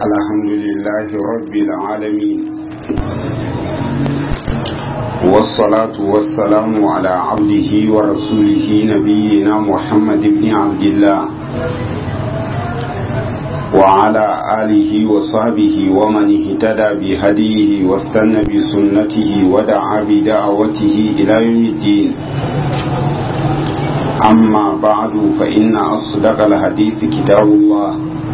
الحمد لله رب العالمين والصلاة والسلام على عبده ورسوله نبينا محمد بن عبد الله وعلى آله وصحبه ومن اهتدى بهديه واستنى بسنته ودعا بدعوته إلى يوم الدين أما بعد فإن أصدق الحديث كتاب الله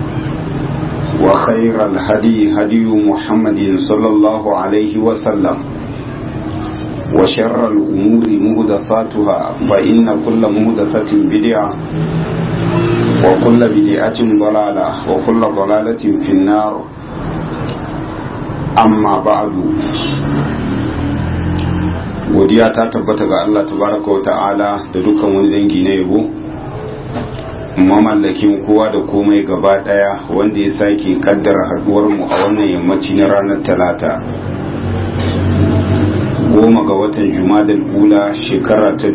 وخير الهدي هدي محمد صلى الله عليه وسلم وشر الأمور مهدثاتها فإن كل مهدثة بدعة وكل بدعة ضلالة وكل ضلالة في النار أما بعد godiya ta tabbata ga Allah tabaraka wa ta'ala da dukkan wani dangi na yabo mamallakin kowa da komai gaba daya wanda ya sake kaddara haduwar mu a wannan yammaci na ranar talata goma ga watan jumadal ula shekara ta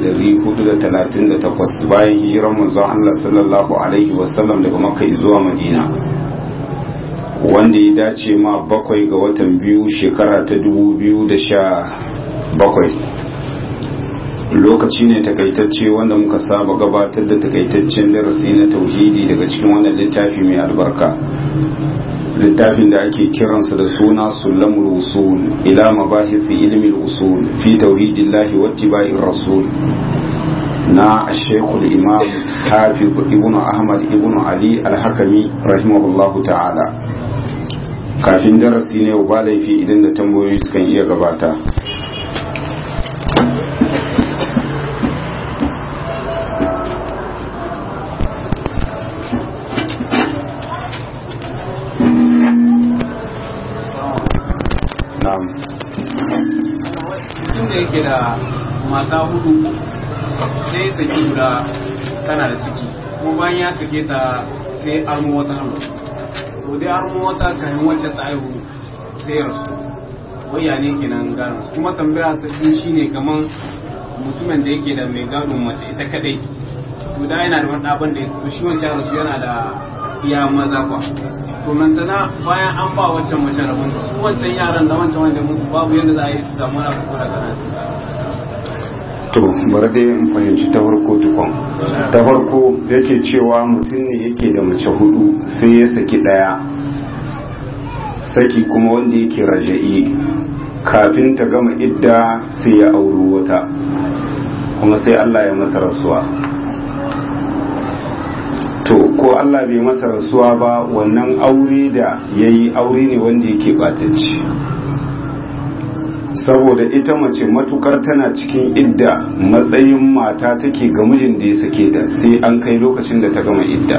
1438 bayan hijirar manzon Allah sallallahu alaihi wasallam daga makka zuwa madina wanda ya dace ma bakwai ga watan biyu shekara ta 2017 bakwai lokaci ne takaitacce wanda muka saba gabatar da takaitaccen darasi na tauhidi daga cikin wannan littafi mai albarka littafin da ake kiransa da suna sulamul usul ila mabahisi ilmi usul fi tauhidillahi wa tibai rasul na ashekul imam hafiz ibn ahmad ibn ali al-hakami rahimahullahu ta'ala kafin darasi ne ba laifi idan da tambayoyi sukan iya gabata yake da mata hudu sai saki guda tana da ciki kuma bayan ya kake ta sai armo wata hannu to dai armo wata kayan wacce ta aihu sai ya rasu waya ne kenan gano kuma tambaya ta shi shine kaman mutumin da yake da mai gado mace ita kadai to da yana da wani ɗaban da to shi wancan rasu yana da iya maza kwa to nan tana bayan an ba wancan mace rabon su wancan yaran da wancan wanda musu babu yadda za a yi su samu wani abu daga nan to bari dai in fahimci ta farko tukun ta farko yake cewa mutum ne yake da mace hudu sai ya saki daya saki kuma wanda yake raja'i kafin ta gama idda sai ya auro wata kuma sai Allah ya masa rasuwa to ko Allah bai masa rasuwa ba wannan aure da ya yi aure ne wanda yake batacci saboda ita mace matukar tana cikin idda matsayin mata take ga mijin da ya sake ta sai an kai lokacin da ta gama idda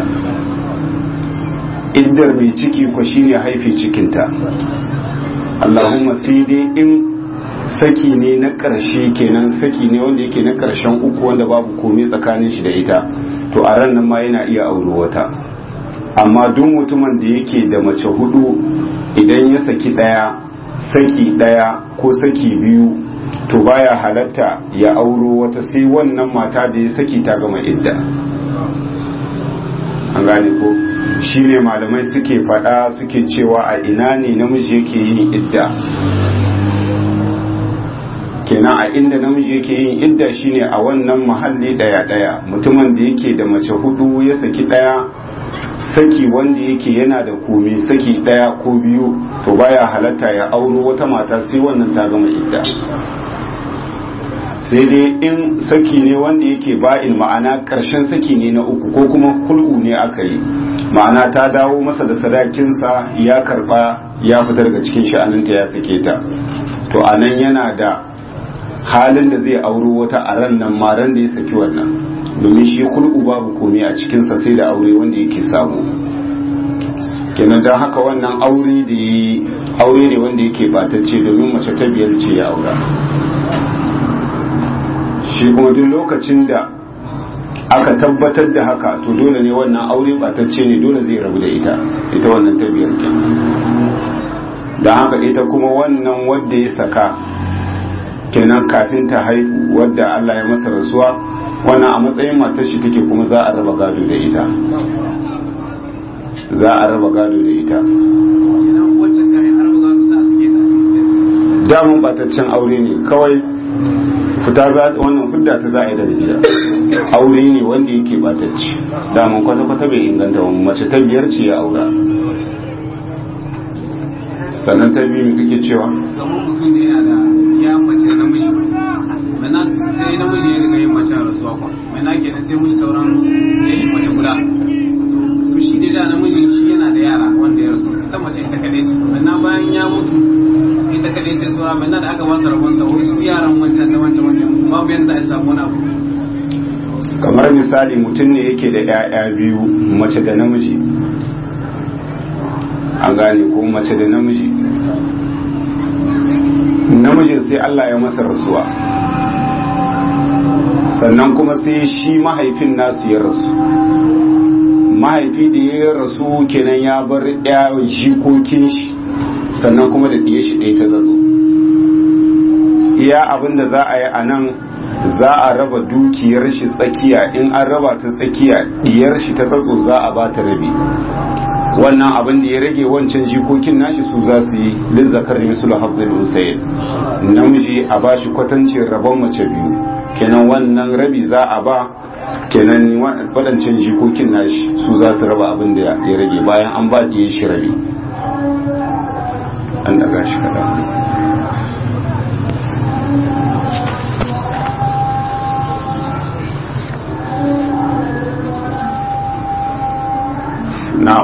iddar mai ciki ko shine haifi cikinta Allahumma sai dai in saki ne na ƙarshe kenan saki ne wanda yake na ƙarshen uku wanda babu komai tsakanin shi da ita to a ran nan ma yana iya auro wata amma duk mutumin da yake da mace hudu idan ya saki ɗaya saki ɗaya ko saki biyu to baya halatta ya auro wata sai wannan mata da ya saki ta gama idda an gane ko shine malamai suke faɗa suke cewa a ina ne namiji yake yin idda kenan a inda namiji yake yin idda shine a wannan muhalli daya daya mutumin da yake da mace hudu ya saki daya saki wanda yake yana da komi saki daya ko biyu to baya halatta ya auro wata mata sai wannan ta gama idda sai dai in saki ne wanda yake ba'in ma'ana karshen saki ne na uku ko kuma kul'u ne aka yi ma'ana ta dawo masa da sadakinsa ya karba ya fita daga cikin sha'aninta ya sake ta to anan yana da halin da zai auro wata a ran nan maran da ya saki wannan domin shi kulku babu komai a cikinsa sai da aure wanda yake samu kenan don haka wannan aure da yi aure ne wanda yake batacce domin mace ta biyar ce ya aura shi kuma duk lokacin da aka tabbatar da haka to dole ne wannan aure batacce ne dole zai rabu da ita ita wannan ta biyar kenan don haka ita kuma wannan wadda ya saka kenan kafin ta haihu wadda Allah ya masa rasuwa wannan a matsayin matar shi take kuma za a raba gado da ita za a raba gado da ita kenan wacce kayan har ba za su sa suke ta damun bataccen aure ne kawai fita za wannan fudda ta za a yi daga gida aure ne wanda yake batacci damun kwata-kwata bai inganta wani mace ta biyar ce ya aura sannan ta biyu mai kake cewa kamar mutum ne yana da ya mace namiji mana sai namiji ya riga yin mace a rasuwa kwa mana kenan sai mushi sauran ya shi mace guda to shi ne da namijin shi yana da yara wanda ya rasu ita mace ita kadai su mana bayan ya mutu ita kadai sai saura mana da aka bata rabon ta wai su yaran wancan da wancan wanda ya mutu babu yanda a samu wani abu kamar misali mutum ne yake da 'ya'ya biyu mace da namiji an gane ko mace da namiji namijin sai Allah ya masa rasuwa sannan kuma sai shi mahaifin nasu ya rasu mahaifi da ya rasu kenan ya bar ya jikokin shi sannan kuma da ɗiye shi ɗaya ta zazo iya abin da za a yi a nan za a raba dukiyar shi tsakiya in an raba ta tsakiya ɗiyar shi ta tsatso za a ba ta rabi wannan abin da ya rage wancan jikokin nashi su za su yi lizzakar mislu hafzul usayd namiji a ba shi kwatancin rabon mace biyu kenan wannan rabi za a ba kenan waɗancan jikokin nashi su za su raba abin da ya rage bayan an ba ɗiye shi rabi an daga shi kaɗan na'am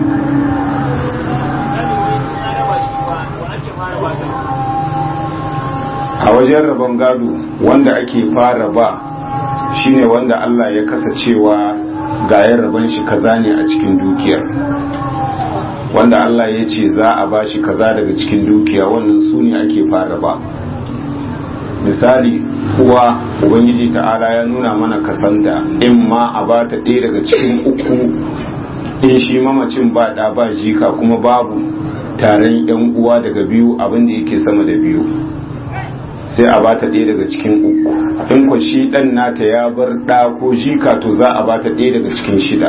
a wajen rabon gado wanda ake fara ba shine wanda Allah ya kasa cewa gayen rabon shi kaza ne a cikin dukiyar wanda Allah ya ce za a ba shi kaza daga cikin dukiya wannan su ne ake fara ba misali kuwa ubangiji ta'ala ya nuna mana kasanta in ma a ba ta ɗaya daga cikin uku in shi mamacin ba ɗa ba jika kuma babu taron yan uwa daga biyu abinda yake sama da biyu sai a bata ɗaya daga cikin uku in ko shi ɗan nata ya bar ɗa ko jika to za a bata ɗaya daga cikin shida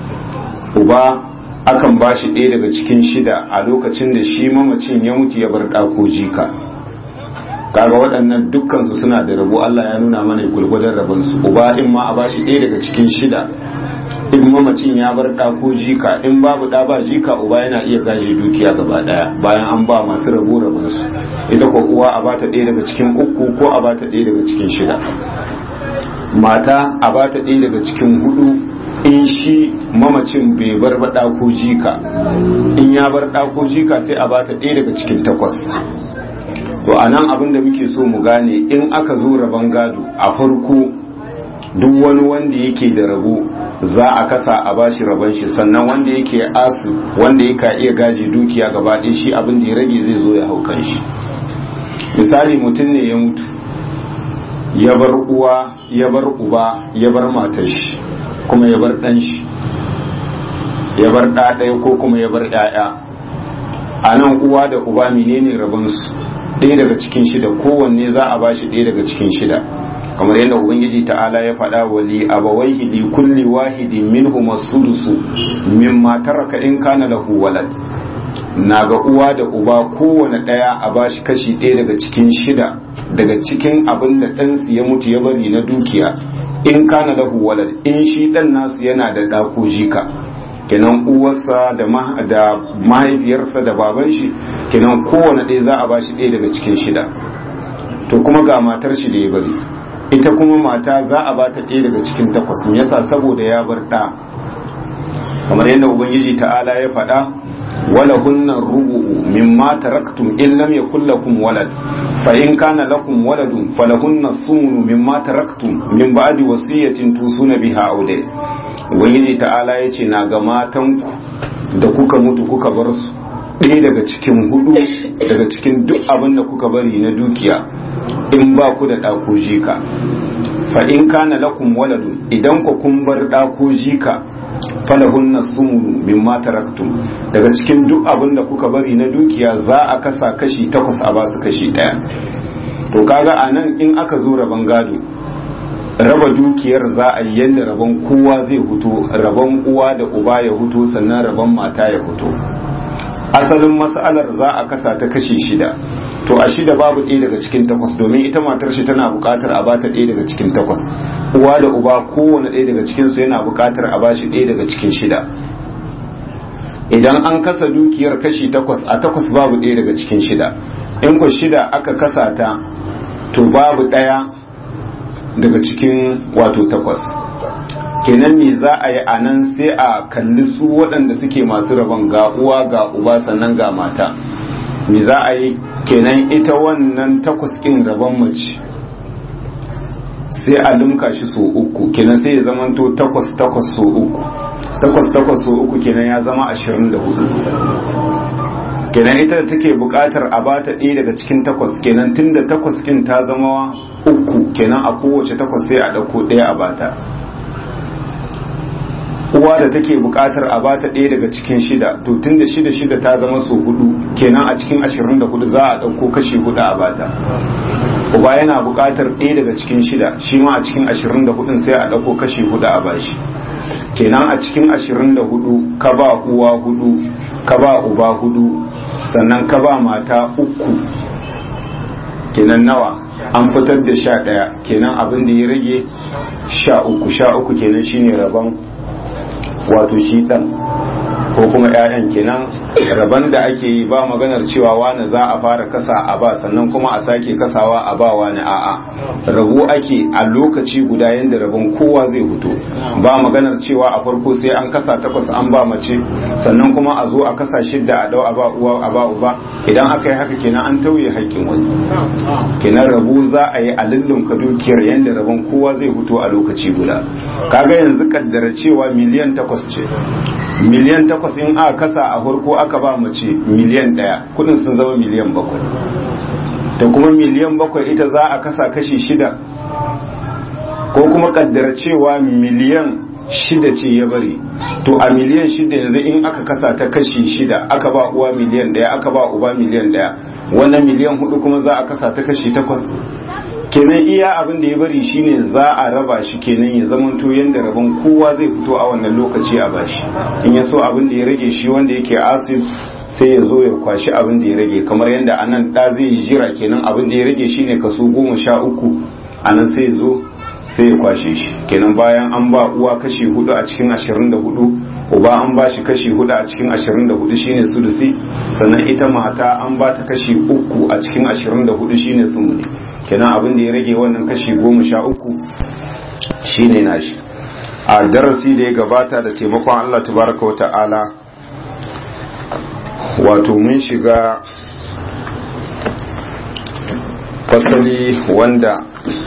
uba akan ba shi ɗaya daga cikin shida a lokacin da shi mamacin ya mutu ya bar ɗa ko jika kaga waɗannan dukkansu suna da rabo Allah ya nuna mana gulgudan rabonsu uba in ma a ba shi ɗaya daga cikin shida in mamacin ya bar ɗa ko jika in babu ɗa ba jika uba yana iya gaje dukiya gaba ɗaya bayan an ba masu rabo rabon su ita ko uwa a bata ɗaya daga cikin uku ko a bata ɗaya daga cikin shida mata a bata ɗaya daga cikin hudu in shi mamacin bai bar ba ɗa ko jika in ya bar ɗa ko jika sai a bata ɗaya daga cikin takwas to a nan abin da muke so mu gane in aka zo rabon gado a farko duk wani wanda yake da rabo za a kasa a bashi rabon shi sannan wanda yake asu wanda yaka iya gaji dukiya gaba ɗaya shi abin da ya rage zai zo ya hau kan shi misali mutum ne ya mutu ya bar uwa ya bar uba ya bar matar shi kuma ya bar ɗan shi ya bar ɗa ɗaya ko kuma ya bar ɗaya a nan uwa da uba menene rabonsu ɗaya daga cikin shida kowanne za a bashi ɗaya daga cikin shida kamar yadda ubangiji ta'ala ya faɗa wa li abawaihi li kulli wahidin minhum as-sudusu mimma taraka in kana lahu walad na ga uwa da uba kowane ɗaya a bashi kashi ɗaya daga cikin shida daga cikin abin da ɗansu ya mutu ya bari na dukiya in kana lahu walad in shi ɗan nasu yana da ɗa ko jika kenan uwarsa da mahaifiyarsa da baban shi kenan kowane ɗaya za a bashi ɗaya daga cikin shida to kuma ga matar shi da ya bari ita kuma mata za a bata ɗaya daga cikin takwas me yasa saboda ya bar ɗa kamar yadda ubangiji ta'ala ya faɗa wala hunna rubu'u mimma taraktum in lam yakul lakum walad fa in kana lakum waladun falahunna sumunu mimma taraktum min ba'di wasiyatin tusuna biha aure ubangiji ta'ala yace na ga matanku da kuka mutu kuka bar su ɗaya daga cikin hudu daga cikin duk abin da kuka bari na dukiya in ba ku da ɗako jika fa in kana lakum waladun idan ku kun bar ɗako jika falahunna sumunu mimma taraktum daga cikin duk abin da kuka bari na dukiya za a kasa kashi takwas a basu kashi ɗaya to kaga a nan in aka zo rabon gado raba dukiyar za a yi yadda rabon kowa zai hutu rabon uwa da uba ya hutu sannan rabon mata ya hutu asalin mas'alar za a kasa ta kashi shida to a shida babu ɗaya daga cikin takwas domin ita matar shi tana buƙatar a bata ɗaya daga cikin takwas uwa da uba kowane ɗaya daga cikinsu yana buƙatar a bashi ɗaya daga cikin shida idan an kasa dukiyar kashi takwas a takwas babu ɗaya daga cikin shida in ku shida aka kasa ta to babu ɗaya daga cikin wato takwas kenan me za a yi a nan sai a kalli su waɗanda suke masu rabon ga uwa ga uba sannan ga mata me za a yi kenan ita wannan takwas ƙin rabon mace sai a limka shi so uku kenan sai ya zamanto takwas takwas so uku takwas takwas so uku kenan ya zama ashirin da hudu kenan ita da take buƙatar a bata ɗaya daga cikin takwas kenan tunda takwas kin ta zama uku kenan a kowace takwas sai a ɗauko ɗaya a bata uwa da take buƙatar a bata ɗaya daga cikin shida to tunda shida shida ta zama so hudu kenan a cikin ashirin da hudu za a ɗauko kashi hudu a bata uba yana buƙatar ɗaya daga cikin shida shi ma a cikin ashirin da hudun sai a ɗauko kashi hudu a bashi kenan a cikin ashirin da hudu ka ba uwa hudu ka ba uba hudu sannan ka ba mata uku kenan nawa an fitar da sha ɗaya kenan abin da ya rage sha uku sha uku kenan shine rabon wato shi ɗan ko kuma 'ya'yan kenan rabon da ake yi ba maganar cewa wani za a fara kasa a ba sannan kuma a sake kasawa a ba wani a'a rabu ake a lokaci guda yadda rabon kowa zai fito ba maganar cewa a farko sai an kasa takwas an ba mace sannan kuma a zo a kasa shidda a dau a ba uwa a ba uba idan aka yi haka kenan an tauye haƙƙin wani kenan rabu za a yi a lullunka dukiyar yadda rabon kowa zai fito a lokaci guda kaga yanzu kaddara cewa miliyan takwas ce miliyan takwas in aka kasa a farko aka ba mace miliyan ɗaya kudin sun zama miliyan bakwai da kuma miliyan bakwai ita za a kasa kashi shida ko kuma kaddara cewa miliyan shida ce ya bari to a miliyan shida yanzu in aka kasa ta kashi shida aka ba uwa miliyan ɗaya aka ba uba miliyan ɗaya wannan miliyan hudu kuma za a kasa ta kashi takwas kenan iya abin da ya bari shine za a raba shi kenan ya zamanto yanda rabon kowa zai fito a wannan lokaci a bashi in ya so abin da ya rage shi wanda yake asib sai ya zo ya kwashi abin da ya rage kamar yadda anan da zai yi jira kenan abin da ya rage shine kaso goma sha uku anan sai ya zo sai ya kwashe shi kenan bayan an ba uwa kashi hudu a cikin ashirin da hudu uba an ba shi kashi hudu a cikin ashirin da hudu shine sudusi sannan ita mata an ba ta kashi uku a cikin ashirin da hudu shine sumuni kenan abin da ya rage wannan kashi goma sha uku shine nashi a darasi da ya gabata da taimakon Allah tabaraka wa ta'ala wato mun shiga fasali wanda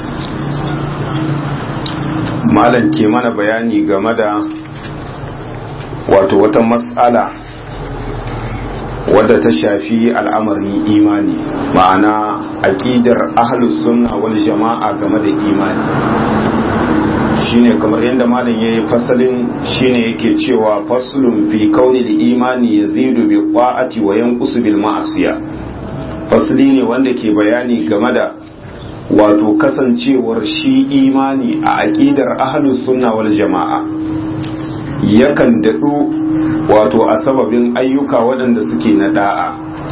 malam ke mana bayani game da wato wata matsala wadda ta shafi al'amarin imani ma'ana aƙidar ahlus sunna wal jama'a game da imani shine kamar yadda malam yayi fasalin shine yake cewa faslun fi kaunil imani yazidu bi ta'ati wa yanqusu bil ma'asiya fasli ne wanda ke bayani game da wato kasancewar shi imani a aƙidar ahlus sunna wal jama'a yakan daɗu wato a sababin ayyuka waɗanda suke na da'a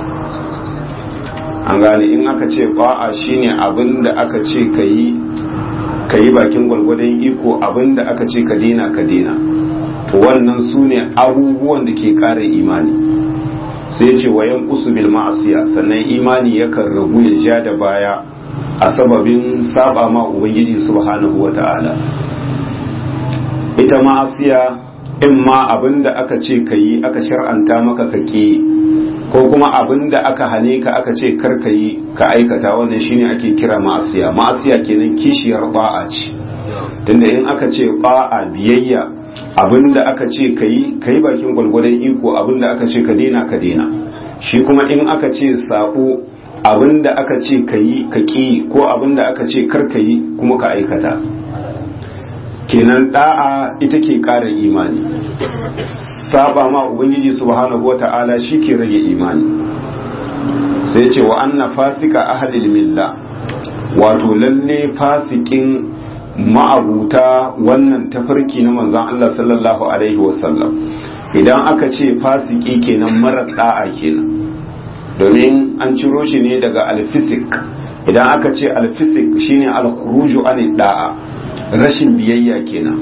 an gane in aka ce ba'a shine abin da aka ce ka yi ka yi bakin gwalgwadon iko abin da aka ce ka dena ka dena to wannan su ne abubuwan da ke ƙara imani sai ce wayan bil ma'asiya sannan imani yakan ragu ya ja da baya a sababin saba ma ubangiji subhanahu wata'ala ita ma'asiya in ma abin da aka ce ka yi aka shar'anta maka ka ki ko kuma abin da aka hane ka aka ce kar ka yi ka aikata wannan shine ake kira ma'asiya ma'asiya kenan kishiyar ba'a ce tunda in aka ce ba'a biyayya abin da aka ce ka yi ka yi bakin gwalgwadon iko abin da aka ce ka daina ka daina shi kuma in aka ce sabo abin da aka ce ka yi ka ki ko abin da aka ce kar ka yi kuma ka aikata kenan da'a ita ke ƙara imani saba ma ubangiji subhanahu wata'ala shi ke rage imani sai ce wa anna fasika ahlil milla wato lalle fasikin ma'abuta wannan tafarki na manzon Allah sallallahu alaihi wasallam idan aka ce fasiki kenan mara da'a kenan domin an ciro shi ne daga alfisik idan aka ce alfisik shine alkhuruju an da'a rashin biyayya kenan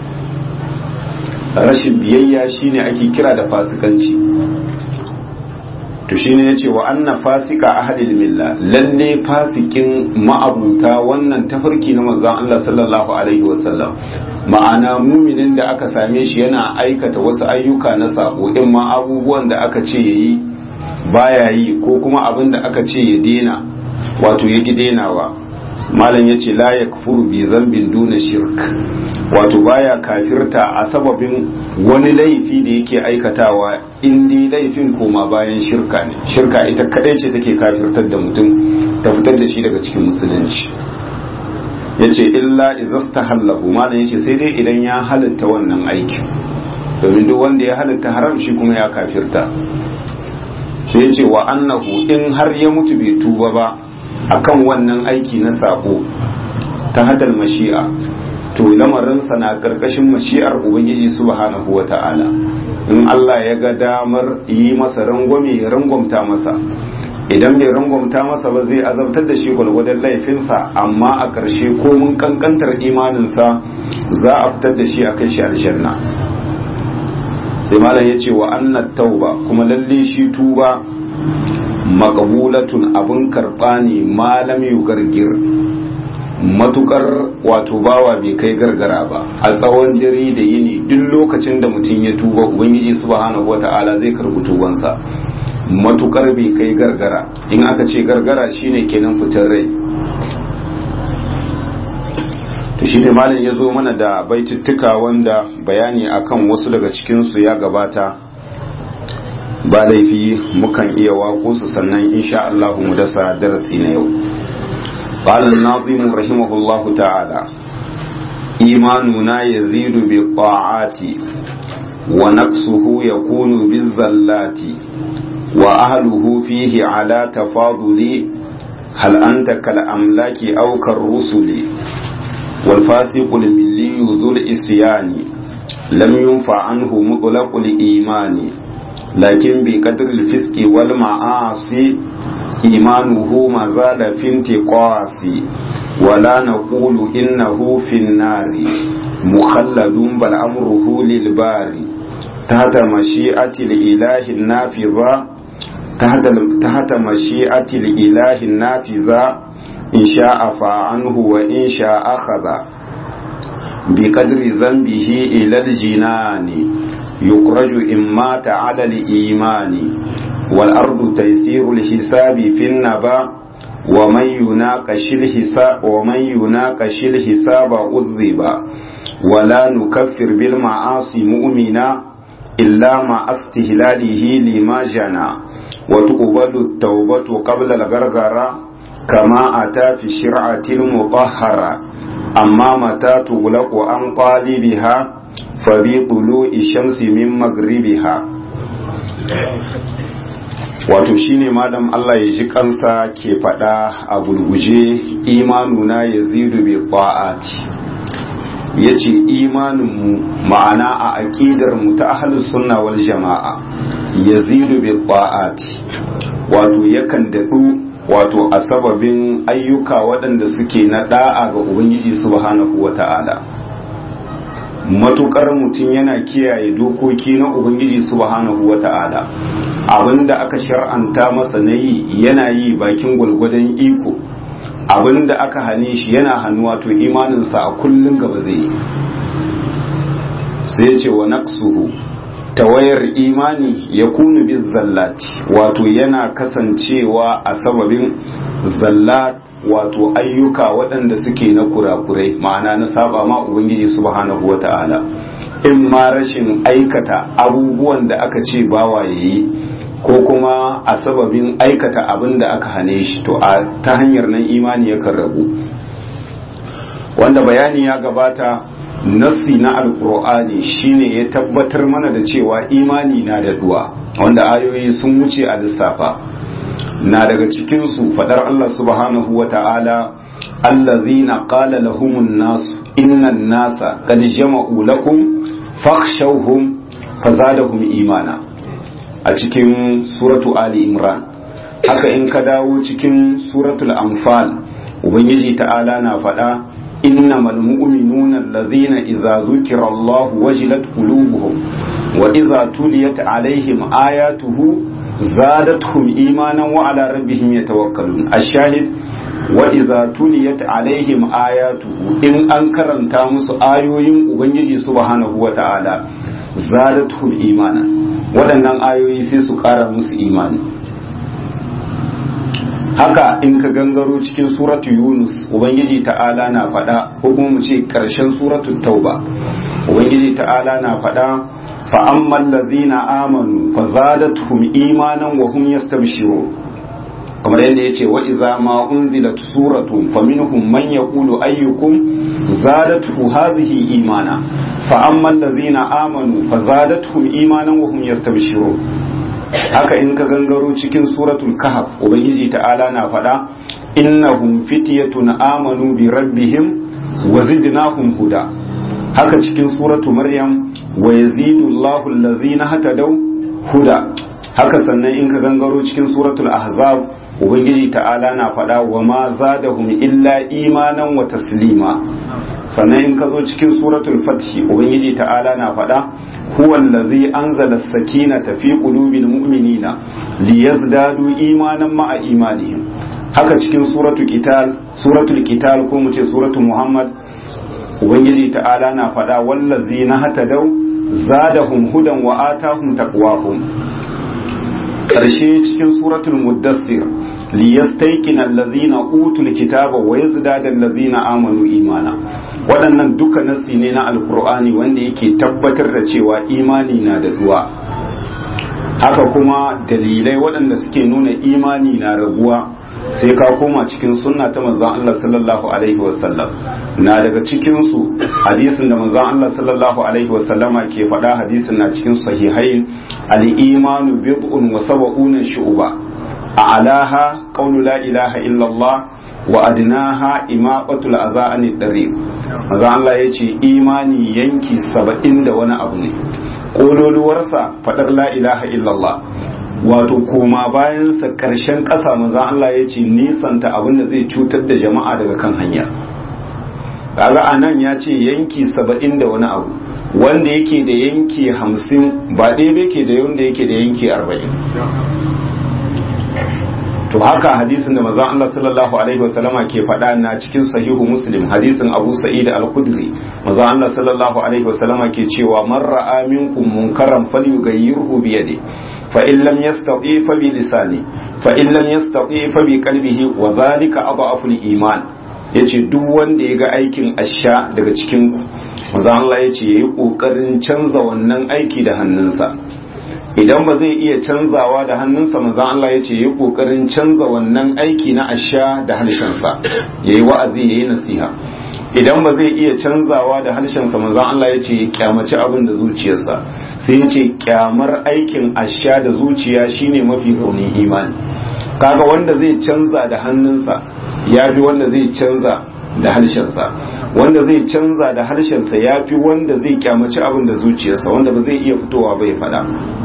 rashin biyayya shine ake kira da fasikanci to shine yace wa anna fasika ahadil milla lalle fasikin ma'abuta wannan tafarki na manzon Allah sallallahu alaihi wasallam ma'ana muminin da aka same shi yana aikata wasu ayyuka na sako in ma abubuwan da aka ce yayi baya yi ko kuma abin da aka ce ya dena wato ya denawa malam yace la yakfuru bi zambin duna shirk wato baya kafirta a sababin wani laifi da yake aikatawa in dai laifin koma bayan shirka ne shirka ita kadai ce take kafirtar da mutum ta fitar da shi daga cikin musulunci yace illa izastahallahu malam yace sai dai idan ya halatta wannan aikin domin duk wanda ya halatta haram shi kuma ya kafirta sai yace wa annahu in har ya mutu bai tuba ba akan wannan aiki na sako ta hadal mashi'a to lamarinsa na karkashin mashi'ar ubangiji subhanahu wa ta'ala in Allah ya ga damar yi masa rangwame ya rangwamta masa idan bai rangwamta masa ba zai azabtar da shi gwalgwadon laifinsa amma a ƙarshe ko mun kankantar imaninsa za a fitar da shi a kai shi aljanna sai malam ya ce wa annat tauba kuma lalle shi tuba maqbulatun abun karɓa ne malam yugargir matukar wato bawa bai kai gargara ba a tsawon dare da yini duk lokacin da mutum ya tuba ubangiji subhanahu wata'ala zai karbi tubansa matukar bai kai gargara in aka ce gargara shine kenan fitar rai to shine malam ya zo mana da baitittuka wanda bayani akan wasu daga cikinsu ya gabata ba laifi mukan iya wako su sannan insha Allah mu dasa darasi na yau قال الناظم رحمه الله تعالى إيماننا يزيد بالطاعات ونقصه يكون بالزلات وأهله فيه على تفاضل هل أنت كالأملاك أو كالرسل والفاسق الملي ذو الإسيان لم ينفع عنه مطلق الإيمان لكن بقدر الفسق والمعاصي إيمانه ما زال في انتقاص ولا نقول إنه في النار مخلد بل أمره للبار تحت مشيئة الإله النافذة تحت, تحت مشيئة الإله النافذة إن شاء فعنه وإن شاء أخذ بقدر ذنبه إلى الجنان يخرج إن مات على الإيمان والأرض تيسير الحساب في النبا ومن يناقش الحساب ومن يناقش الحساب عذب ولا نكفر بالمعاصي مؤمنا إلا مع استهلاله لما جنى وتقبل التوبة قبل الغرغرة كما أتى في الشرعة المطهرة أما متى تغلق عن قالبها فبطلوع الشمس من مغربها wato shine malam Allah ya ji kansa ke faɗa a gurguje imanuna ya zidu bi ta'ati ya ce imaninmu ma'ana a aƙidar mu ta ahalus sunna wal jama'a ya zidu bi ta'ati wato yakan daɗu wato a sababin ayyuka waɗanda suke na ɗa'a ga ubangiji subhanahu wa ta'ala matukar mutum yana kiyaye dokoki na ubangiji subhanahu wa ta'ala abinda aka shar'anta masa na yi yana yi bakin gwalgwadon iko abinda aka hane shi yana hannuwa to imaninsa a kullum gaba zai yi sai ce wa naqsuhu tawayar imani ya kunu bin zallati wato yana kasancewa a sababin zallat wato ayyuka waɗanda suke na kurakurai ma'ana na saba ma ubangiji subhanahu wa ta'ala in ma rashin aikata abubuwan da aka ce bawa yayi ko kuma a sababin aikata abin da aka hane shi to a ta hanyar nan imani yakan rabu wanda bayani ya gabata nassi na alkur'ani shine ya tabbatar mana da cewa imani na da duwa wanda ayoyi sun wuce a lissafa na daga cikinsu fadar Allah subhanahu wa ta'ala allazina qala lahumun nasu innan nasa qad jama'u lakum fakhshawhum fazadahum imana a cikin suratu ali imran haka in ka dawo cikin suratul anfal ubangiji ta'ala na faɗa innamal mu'minuna allazina idza zukira Allah wajilat qulubuhum wa idza tuliyat alaihim ayatuhu zadatuhum imanan wa ala rabbihim yatawakkalun ash-shahid wa idza tuliyat alaihim ayatuhu in an karanta musu ayoyin ubangiji subhanahu wa ta'ala zadatuhum imanan waɗannan ayoyi sai su ƙara musu imani haka in ka gangaro cikin suratu yunus ubangiji ta'ala na faɗa ko kuma mu ce ƙarshen suratu tauba ubangiji ta'ala na faɗa fa amman lazina amanu fa zadatuhum imanan wa hum yastabshirun kamar yadda ya ce wa iza ma unzilat suratun fa minhum man yaqulu ayyukum zadatuhu hadhihi imana fa amman lazina amanu fa zadatuhum imanan wa hum yastabshirun haka in ka gangaro cikin suratul kahf ubangiji ta'ala na faɗa innahum fityatun amanu bi rabbihim wa zidnahum huda haka cikin suratu maryam wa yazidu Allahu allazina hatadaw huda haka sannan in ka gangaro cikin suratul ahzab ubangiji ta'ala na faɗa wa ma zadahum illa imanan wa taslima sannan in ka zo cikin suratul fathi ubangiji ta'ala na faɗa huwa allazi anzala as-sakinata fi qulubil mu'minina liyazdadu imanan ma'a imanihim haka cikin suratul qital suratul qital ko mu ce suratul muhammad ubangiji ta'ala na faɗa wallazi na hatadau zadahum hudan wa atahum taqwahum karshe cikin suratul muddassir liyastayqina allazina utul kitaba wa yazdada allazina amanu imana waɗannan duka nasi ne na alkur'ani wanda yake tabbatar da cewa imani na da duwa haka kuma dalilai waɗanda suke nuna imani na raguwa sai ka koma cikin sunna ta manzon Allah sallallahu alaihi wasallam na daga cikin su hadisin da manzon Allah sallallahu alaihi wasallama ke faɗa hadisin na cikin sahihain al-imanu bid'un wa sab'una shu'ba a'laha qawlu la ilaha illa Allah wa adnaha imaqatul adha anid dariq manzon Allah yace imani yanki 70 da wani abu ne kololuwarsa fadar la ilaha illallah wato koma bayansa ƙarshen ƙasa maza Allah ya ce nisanta abin da zai cutar da jama'a daga kan hanya kaga a nan ya ce yanki saba'in da wani abu wanda yake da yanki hamsin ba ɗaya ke da wanda yake da yanki arba'in to haka hadisin da maza Allah sallallahu alaihi wasallama ke faɗa na cikin sahihu muslim hadisin abu sa'id al-khudri maza Allah sallallahu alaihi wasallama ke cewa man ra'a minkum munkaran falyughayyirhu bi yadihi فإن لم يستطيع فبلسانه فإن لم يستطيع فبقلبه وذلك أضعف الإيمان yace duk wanda ya ga aikin asha daga cikin ku maza Allah yace yayi kokarin canza wannan aiki da hannunsa idan ba zai iya canzawa da hannunsa maza Allah yace yayi kokarin canza wannan aiki na asha da harshensa yayi wa'azi yayi nasiha idan ba zai iya canzawa da harshensa manzon Allah ya ce ya kyamaci abin da zuciyarsa sai ya ce kyamar aikin asha da zuciya shine mafi raunin imani kaga wanda zai canza da hannunsa ya fi wanda zai canza da harshensa wanda zai canza da harshensa ya fi wanda zai kyamaci abin da zuciyarsa wanda ba zai iya fitowa bai faɗa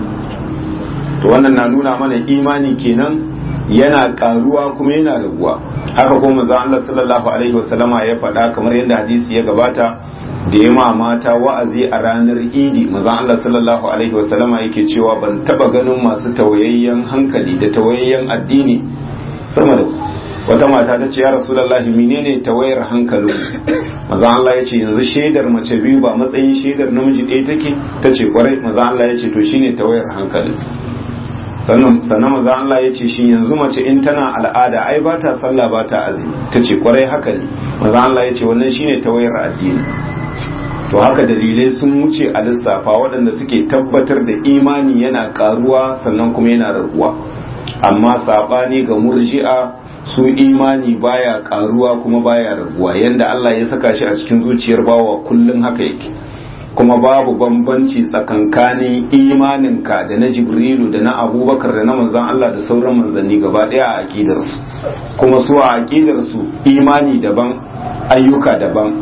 to wannan na nuna mana imani kenan yana karuwa kuma yana raguwa haka kuma manzo Allah sallallahu alaihi wasallama ya faɗa kamar yadda hadisi ya gabata da ya mata wa'azi a ranar idi manzo Allah sallallahu alaihi wasallama yake cewa ban taba ganin masu tawayayyen hankali da tawayayyen addini sama da wata mata ta ce ya rasulullahi menene tawayar hankalin manzo Allah ya ce yanzu shaidar mace biyu ba matsayin shaidar namiji ɗaya take ta ce kwarai manzo Allah ya ce to shine tawayar hankalin sannan maza Allah ya ce shi yanzu mace in tana al'ada ai ba ta sallah ba ta azumi ta ce kwarai haka ne maza Allah ya ce wannan shine tawayar addini to haka dalilai sun wuce a lissafa waɗanda suke tabbatar da imani yana karuwa sannan kuma yana raguwa amma saɓani ga murji'a su imani baya karuwa kuma baya raguwa yanda Allah ya saka shi a cikin zuciyar bawa kullum haka yake kuma babu bambanci tsakankanin imaninka da na jibrilu da na abubakar da na manzan Allah da sauran manzanni gaba daya a aƙidarsu kuma su a aƙidarsu imani daban ayyuka daban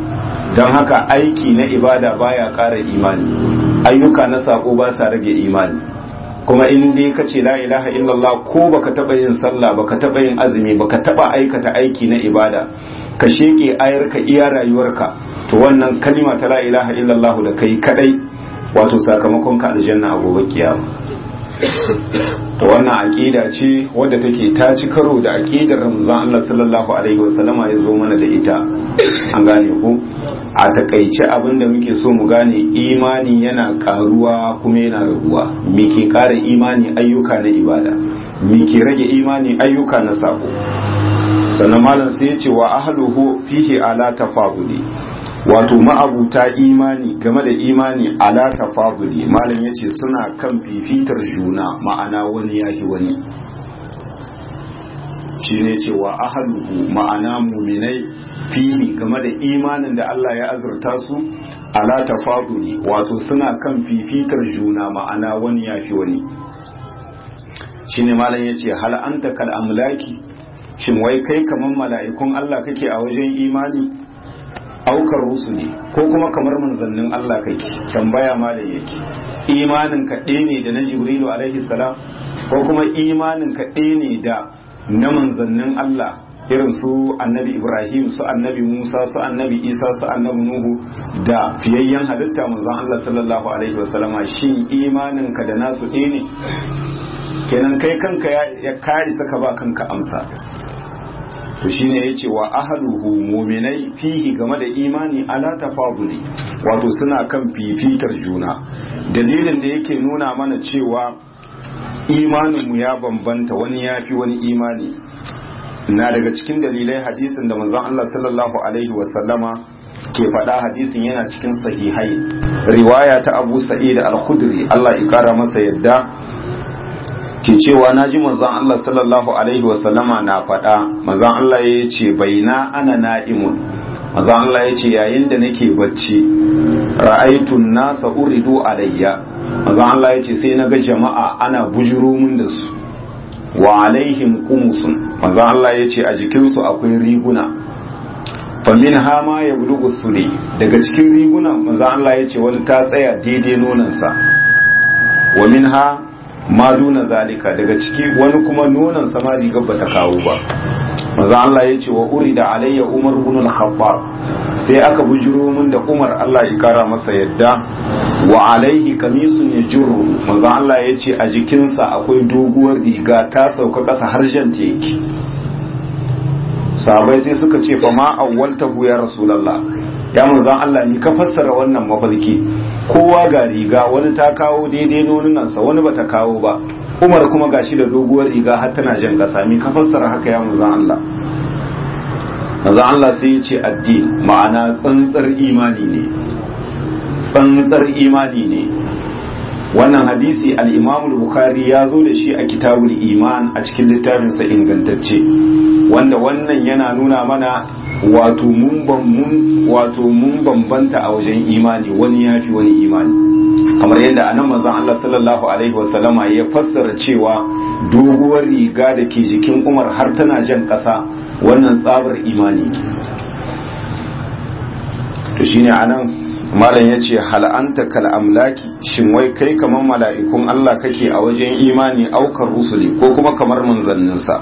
don haka aiki na ibada baya ƙara imani ayyuka na sako ba sa rage imani kuma in dai ka ce la ilaha illallah ko baka taba yin sallah baka taba yin azumi baka taba aikata aiki na ibada ka sheke ayar ka iya rayuwarka to wannan kalima ta la ilaha illallah da kai kadai wato sakamakon ka aljanna a gobe kiyama to wannan aqida ce wadda take ta ci karo da aqidar Ramzan Allah sallallahu alaihi wasallama ya zo mana da ita an gane ku a takaice abin da muke so mu gane imani yana karuwa kuma yana raguwa me ke kara imani ayyuka na ibada me ke rage imani ayyuka na sako sannan malam sai ya ce wa ahluhu fihi ala tafaduli wato ma'abuta imani game da imani ala tafaduli malam ya ce suna kan fifitar juna ma'ana wani yahi wani shi ne ce wa ahluhu ma'ana muminai fihi game da imanin da Allah ya azurta su ala tafaduli wato suna kan fifitar juna ma'ana wani yafi wani shine malam yace hal anta kal amlaki shin wai kai kaman mala'ikun Allah kake a wajen imani aukar rusuli ko kuma kamar manzannin Allah kake tambaya malam yake imanin ka ne da na jibrilu alaihi salam ko kuma imanin ka ne da na manzannin Allah irin su annabi ibrahim su annabi musa su annabi isa su annabi nuhu da fiyayyen halitta manzon allah sallallahu alaihi wasallama shin imanin ka da nasu ɗaya ne kenan kai kanka ya kari saka ba kanka amsa to shine yace wa ahluhu mu'minai fihi game da imani ala tafaduli wato suna kan fifitar juna dalilin da yake nuna mana cewa imaninmu ya bambanta wani ya fi wani imani na daga cikin dalilai hadisin da manzon Allah sallallahu alaihi wasallama ke faɗa hadisin yana cikin sahihai riwaya ta Abu Sa'id al-Khudri Allah ya kara masa yadda ke cewa naji manzon Allah sallallahu alaihi wasallama na faɗa manzon Allah ya ce baina ana na'imun manzon Allah ya ce yayin da nake bacci ra'aitun nasa uridu alayya manzon Allah ya ce sai na ga jama'a ana bujuro mun da su wa alaihim qumusun manzo Allah yace a jikinsu akwai riguna fa min hama ya bulugu suli daga cikin riguna manzo Allah yace wani ta tsaya daidai nonon sa wa minha ma duna zalika daga ciki wani kuma nonon sa ma rigar bata kawo ba manzo Allah yace wa urida alayya umar ibn al-khattab sai aka bujuro min da Umar Allah ya kara masa yadda wa alaihi kamisun ya juru manzon Allah ya ce a jikinsa akwai doguwar riga ta sauka ƙasa har jan yake sabai sai suka ce fa ma awwaltahu ya rasulullah ya manzon Allah ni ka fassara wannan mafarki kowa ga riga wani ta kawo daidai nonunansa wani bata kawo ba Umar kuma gashi da doguwar riga har tana jan ƙasa ni ka fassara haka ya manzon Allah manzon Allah sai ya ce addini ma'ana tsantsar imani ne tsantsar imani ne wannan hadisi al-imam bukhari ya zo da shi a kitabul iman a cikin littafinsa ingantacce wanda wannan yana nuna mana wato mun wato mun bambanta a wajen imani wani yafi wani imani kamar yadda anan manzon Allah sallallahu alaihi wasallama ya fassara cewa doguwar riga da ke jikin Umar har tana jan ƙasa wannan tsabar imani ke to shine anan malam ya ce hal'anta kal'amlaki shin wai kai kamar mala'ikun Allah kake a wajen imani aukar rusuli ko kuma kamar manzanninsa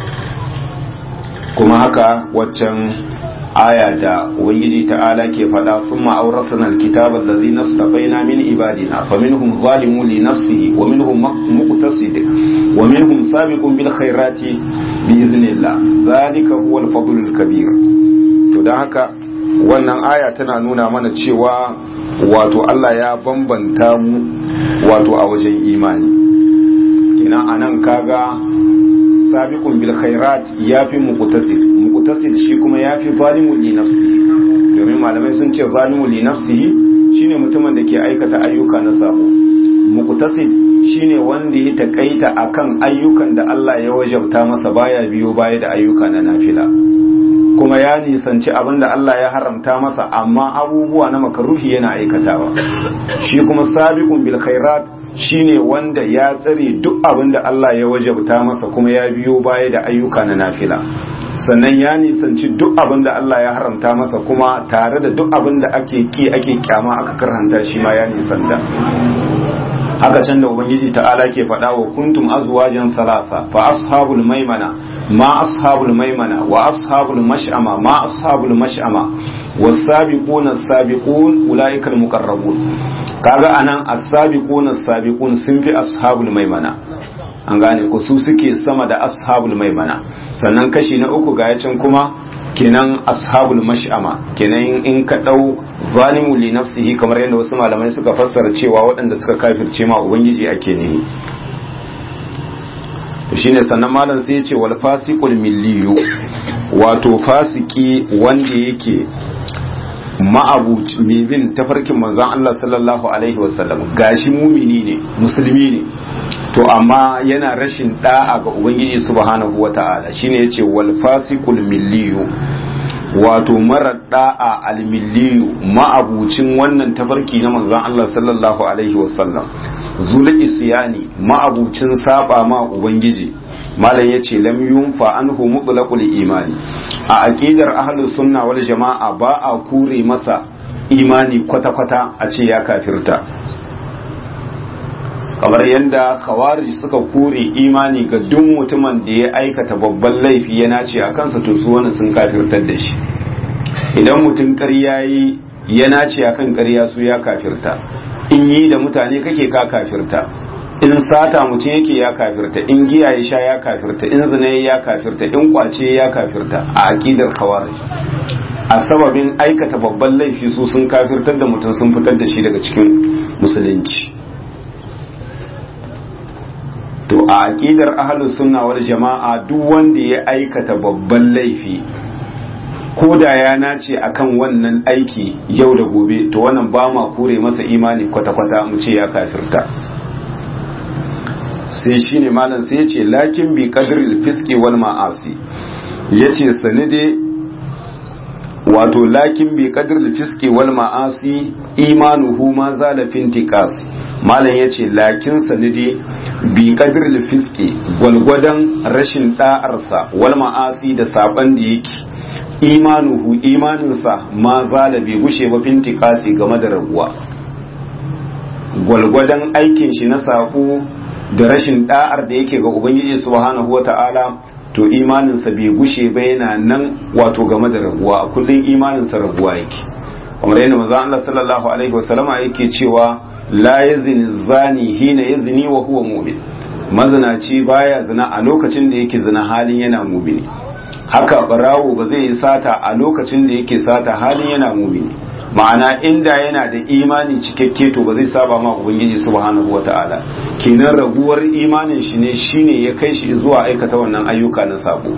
kuma haka waccan aya da ubangiji ta'ala ke faɗa sun ma'auratan alkitabar da zai nastafaina min ibadina fa minhum zalimu li nafsihi wa minhum muqtasid wa minhum sabiqun bil khairati bi iznillah zalika huwa al kabir to dan haka wannan aya tana nuna mana cewa wato Allah ya bambanta mu wato a wajen imani kenan anan kaga sabiqun bil khairat yafi muqtasid muqtasid shi kuma yafi zalimun li nafsihi domin malamai sun ce zalimun li nafsihi shine mutumin da ke aikata ayyuka na sabo muqtasid shine wanda ya takaita akan ayyukan da Allah ya wajabta masa baya biyo baya da ayyuka na nafila kuma ya nisanci abin da Allah ya haramta masa amma abubuwa na makaruhi yana aikatawa shi kuma sabiqun bil khairat shine wanda ya tsare duk abin da Allah ya wajabta masa kuma ya biyo baya da ayyuka na nafila sannan ya nisanci duk abin da Allah ya haramta masa kuma tare da duk abin da ake ki ake kyama aka karhanta shi ma ya nisanta haka can da ubangiji ta'ala ke faɗa wa kuntum azwajan salasa fa ashabul maimana ma ashabul maimana wa ashabul mash'ama ma ashabul mash'ama was-sabiquna as-sabiqun ulaika al-muqarrabun kaga anan as-sabiquna as-sabiqun sun fi ashabul maimana an gane ku su suke sama da ashabul maimana sannan kashi na uku ga yacin kuma kenan ashabul mash'ama kenan in ka dau zalimu li nafsihi kamar yadda wasu malamai suka fassara cewa waɗanda suka kafirce ma ubangiji ake ne shine sannan malam sai ya ce wal fasiqul milliyu wato fasiki wanda yake ma'abuci mai bin tafarkin manzon Allah sallallahu alaihi wasallam gashi mumini ne musulmi ne to amma yana rashin da'a ga ubangiji subhanahu wata'ala shine yace wal fasiqul milliyu wato mara da'a al milliyu ma'abucin wannan tafarki na manzon Allah sallallahu alaihi wasallam zul isyani ma'abucin saba ma ubangiji malam yace lam yunfa anhu mutlaqul imani a aqidar ahlus sunna wal jama'a ba a kure masa imani kwata-kwata a ce ya kafirta kamar yadda khawarij suka kore imani ga duk mutumin da ya aikata babban laifi ya nace a kansa to su wani sun kafirtar da shi idan mutum ƙarya yi ya nace a kan ƙarya su ya kafirta in yi da mutane kake ka kafirta in sata mutum yake ya kafirta in giya ya sha ya kafirta in zina ya kafirta in kwace ya kafirta a aqidar khawarij a sababin aikata babban laifi su sun kafirtar da mutum sun fitar da shi daga cikin musulunci to a aqidar ahlus sunna wal jama'a duk wanda ya aikata babban laifi ko da ya nace akan wannan aiki yau da gobe to wannan ba ma kure masa imani kwata-kwata mu ce ya kafirta sai shine malam sai yace lakin bi qadril fiski wal ma'asi yace sanide wato lakin bi qadril fiski wal ma'asi imanuhu ma zala fintiqasi malam ya ce lakin sanidi bi qadril fiski gwalgwadon rashin da'arsa wal ma'asi da saban da yake imanuhu imaninsa ma zala bai gushe ba fintikasi game da raguwa gwalgwadon aikin shi na sako da rashin da'ar da yake ga ubangiji subhanahu wata'ala to imaninsa bai gushe ba yana nan wato game da raguwa kullum imaninsa raguwa yake kamar yadda manzon Allah sallallahu alaihi wasallama yake cewa la yazni zani hina yazni wa huwa mu'min mazinaci baya zina a lokacin da yake zina halin yana mumini haka barawo ba zai yi sata a lokacin da yake sata halin yana mumini ma'ana inda yana da imani cikakke to ba zai saba ma ubangiji subhanahu wata'ala kenan raguwar imanin shi ne shine ya kai shi zuwa aikata wannan ayyuka na sabo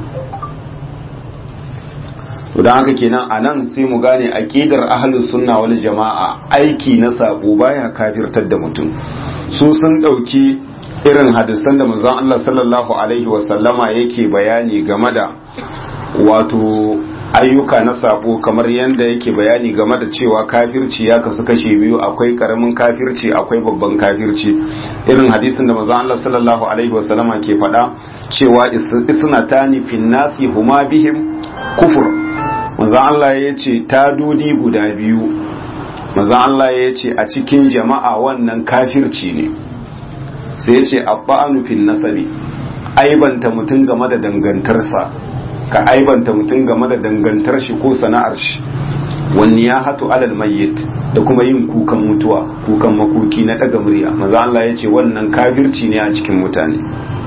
to dan haka kenan anan sai mu gane aqidar ahlus sunna wal jama'a aiki na sabo baya kafirtar da mutum su sun dauki irin hadisan da manzon Allah sallallahu alaihi wasallama yake bayani game da wato ayyuka na sabo kamar yadda yake bayani game da cewa kafirci ya kasu kashe biyu akwai karamin kafirci akwai babban kafirci irin hadisin da manzon Allah sallallahu alaihi wasallama ke faɗa cewa isnatani fin nasi huma bihim kufur manzon Allah ya ce tadodi guda biyu manzon Allah ya ce a cikin jama'a wannan kafirci ne sai ya ce abba'anu fin nasabi aibanta mutum game da dangantarsa ka aibanta mutum game da dangantar shi ko sana'ar shi wani ya hatu alal mayyit da kuma yin kukan mutuwa kukan makoki na daga murya maza Allah ya ce wannan kafirci ne a cikin mutane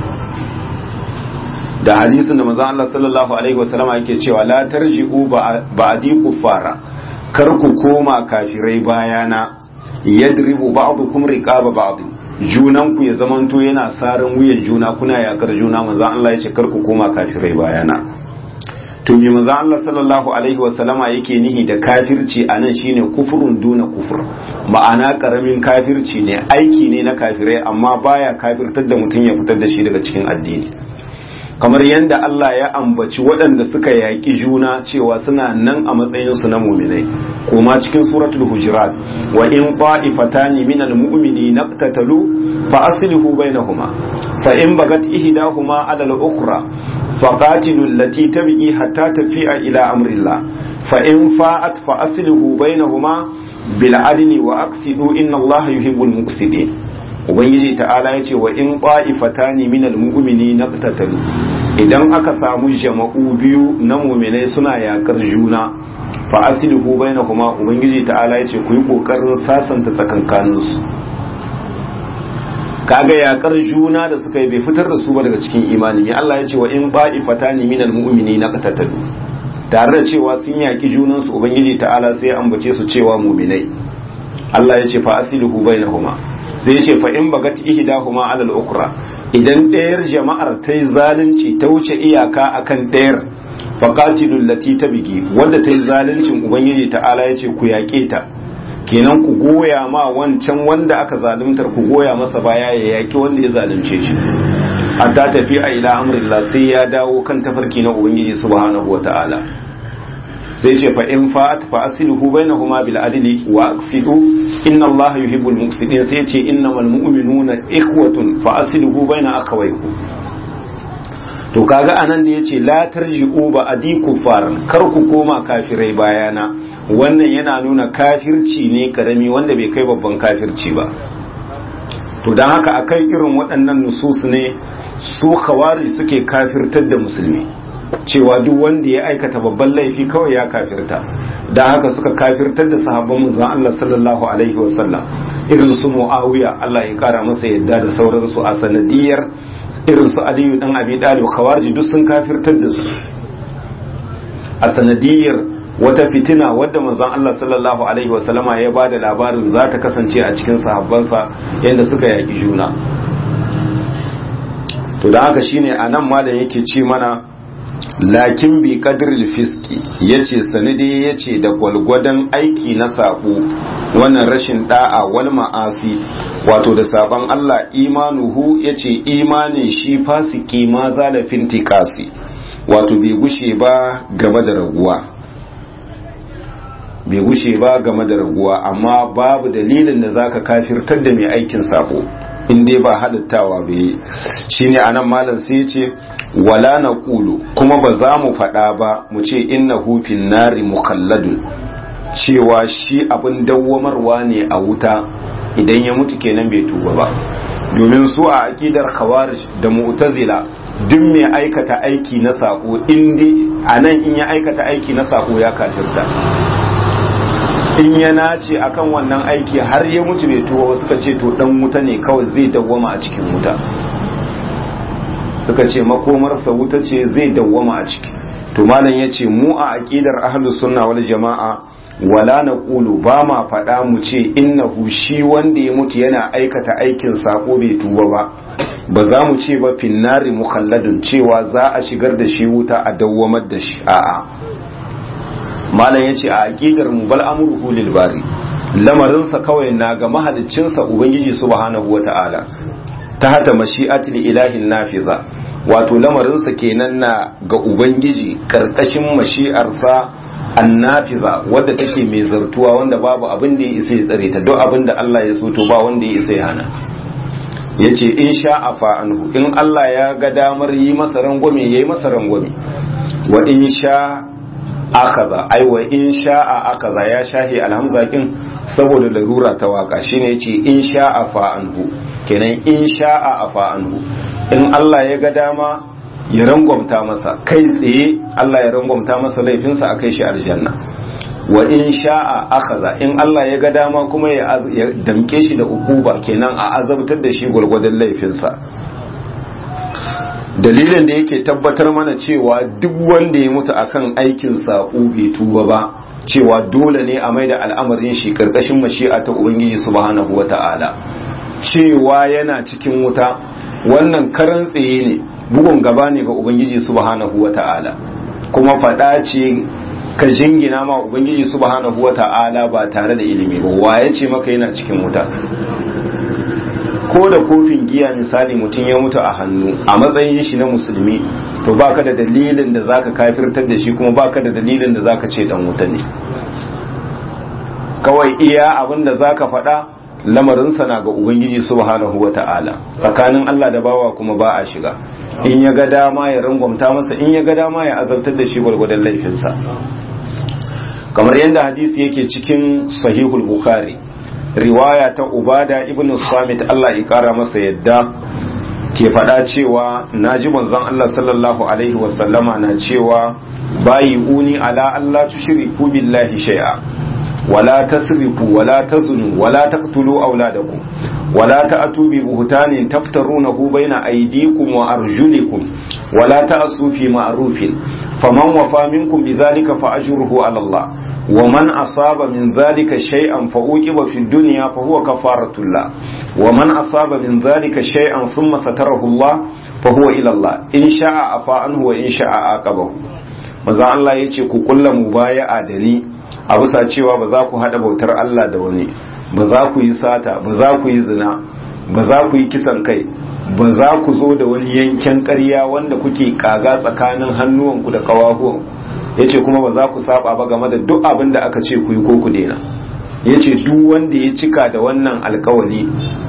da hadisin da maza Allah sallallahu alaihi wasallama yake cewa la tarji'u ba'di kuffara kar ku koma kafirai bayana yadribu ba'dukum riqaba ba'd junan ku ya zamanto yana sarin wuyan juna kuna yakar juna maza Allah ya ce kar ku koma kafirai bayana to me manzo Allah sallallahu alaihi wasallama yake nihi da kafirci anan shine kufurun duna kufur ma'ana karamin kafirci ne aiki ne na kafirai amma baya kafirtar da mutum ya fitar da shi daga cikin addini kamar yadda Allah ya ambaci waɗanda suka yaƙi juna cewa suna nan a matsayinsu na muminai kuma cikin suratul hujurat wa in ta'ifatani minal mu'mini naqtatalu fa aslihu bainahuma fa in bagat ihdahuma ala al-ukhra faqatilu allati tabghi hatta tafi'a ila amrillah fa in fa'at fa aslihu bainahuma bil adli wa aqsidu inna allaha yuhibbul muqsidin ubangiji ta'ala yace wa in qa'ifatani minal mu'minina qatatalu idan aka samu jama'u biyu na mu'minai suna yakar juna fa aslihu bainahuma ubangiji ta'ala yace ku yi kokarin sasanta tsakankaninsu kaga yakar juna da suka yi bai fitar da su ba daga cikin imani ya Allah ya ce wa in ba'ifatani minal mu'minina qatatalu tare da cewa sun yaki junan su ubangiji ta'ala sai ya ambace su cewa mu'minai Allah ya ce fa asiluhu bainahuma sai ya ce fa in bagat ihdahuma ala al-ukra idan ɗayar jama'ar ta yi zalunci ta wuce iyaka akan ɗayar faqatilul lati tabigi wanda ta yi zaluncin ubangiji ta'ala ya ce ku yaƙe ta kenan ku goya ma wancan wanda aka zaluntar ku goya masa baya ya yaki wanda ya zalunce shi hatta tafi a ila amrillah sai ya dawo kan tafarki na ubangiji subhanahu wataala sai ce fa in fa'at fa aslihu bainahuma bil adli wa aqsidu inna allaha yuhibbul muqsidin sai ce innamal mu'minuna ikhwatun fa aslihu baina akhawaykum to kaga anan da yace la tarji'u ba adiku faran kar ku koma kafirai bayana wannan yana nuna kafirci ne karami wanda bai kai babban kafirci ba to don haka akan irin waɗannan nusus ne su khawari suke kafirtar da musulmi cewa duk wanda ya aikata babban laifi kawai ya kafirta don haka suka kafirtar da sahabban manzon Allah sallallahu alaihi wasallam irin su Muawiya Allah ya kara masa yadda da sauransu a sanadiyar irin su Aliyu dan Abi Talib khawarij duk sun kafirtar da su a sanadiyar wata fitina wadda manzon Allah sallallahu alaihi wasallama ya bada labarin za ta kasance a cikin sahabbansa yadda suka yaki juna to da haka shine anan malam yake ce mana lakin bi qadril fiski yace sanidi yace da gwalgwadon aiki na sabo wannan rashin da'a wal ma'asi wato da saban Allah imanuhu yace imanin shi fasiki ma zalafin tikasi wato bai gushe ba gaba da raguwa bai gushe ba game da raguwa amma babu dalilin da zaka kafirtar da mai aikin sabo in dai ba halittawa bai shine anan malam sai ya ce wala na kulu kuma ba za mu faɗa ba mu ce inna hufin nari mukalladun cewa shi abin dawwamarwa ne a wuta idan ya mutu kenan bai tuba ba domin su a aƙidar khawarij da mu'tazila duk mai aikata aiki na sako in a nan in ya aikata aiki na sako ya kafirta in ya nace akan wannan aiki har ya mutu bai tuba suka ce to dan wuta ne kawai zai dawwama a cikin wuta suka ce makomarsa wuta ce zai dawwama a ciki to malam ya ce mu a aqidar ahlus sunna wal jama'a wala na ƙulu ba ma faɗa mu ce innahu shi wanda ya mutu yana aikata aikin sako bai tuba ba ba za mu ce ba finnari mukhalladun cewa za a shigar da shi wuta a dawwamar da shi a'a malam yace a aqidar mu bal amruhu lil bari lamarinsa kawai na ga mahaliccinsa ubangiji subhanahu wata'ala ta hata mashi'atul ilahin nafiza wato lamarinsa kenan na ga ubangiji karkashin mashi'arsa annafiza wadda take mai zartuwa wanda babu abin da ya isa ya tsare ta duk abin da Allah ya so to ba wanda ya isa ya hana yace in sha afa anhu in Allah ya ga damar yi masa rangwame yayi masa rangwame wa in sha akaza ai wa in sha'a akaza ya shahi alhamza kin saboda larura ta waka shine yace in sha'a fa anhu kenan in sha'a afa anhu in Allah ya ga dama ya rangwamta masa kai tsaye Allah ya rangwamta masa laifinsa a kai shi aljanna wa in sha'a akaza in Allah ya ga dama kuma ya damke shi da ukuba kenan a azabtar da shi gwargwadon laifinsa dalilin da yake tabbatar mana cewa duk wanda ya mutu akan aikin sa'u bai tuba ba cewa dole ne a mai da al'amarin shi karkashin mashi'a ta ubangiji subhanahu wata'ala cewa yana cikin wuta wannan karan tsaye ne bugun gaba ne ga ubangiji subhanahu wata'ala kuma faɗa ce ka jingina ma ubangiji subhanahu wata'ala ba tare da ilimi ba waye ce maka yana cikin wuta ko da kofin giya misali mutum ya mutu a hannu a matsayin shi na musulmi to baka da dalilin da zaka kafirtar da shi kuma baka da dalilin da zaka ce dan wuta ne kawai iya abin da zaka faɗa lamarinsa na ga ubangiji subhanahu wata'ala tsakanin Allah da bawa kuma ba a shiga in ya ga dama ya rangwamta masa in ya ga dama ya azabtar da shi gwargwadon laifinsa kamar yadda hadisi yake cikin sahihul bukhari riwaya ta ubada ibn samit Allah ya kara masa yadda ke faɗa cewa na ji manzon Allah sallallahu alaihi wasallama na cewa bayi uni ala Allah tushriku billahi shay'a wala tasrifu wala tazunu wala taqtulu auladakum wala ta'tu bi buhtanin taftarunahu baina aydikum wa arjulikum wala ta'su fi ma'rufin faman wafa minkum bidhalika fa ajruhu ala Allah ومن أصاب من ذلك شيئا فأوجب في الدنيا فهو كفارة الله ومن أصاب من ذلك شيئا ثم ستره الله فهو إلى الله إن شاء عفا عنه وإن شاء عاقبه maza Allah ya ce ku kulla mubaya'a da ni a bisa cewa ba za ku haɗa bautar Allah da wani ba za ku yi sata ba za ku yi zina ba za ku yi kisan kai ba za ku zo da wani yanken ƙarya wanda kuke kaga tsakanin hannuwanku da ƙawahuwanku ya ce kuma ba za ku saba ba game da duk abin da aka ce ku yi ko ku daina ya ce duk wanda ya cika da wannan alkawali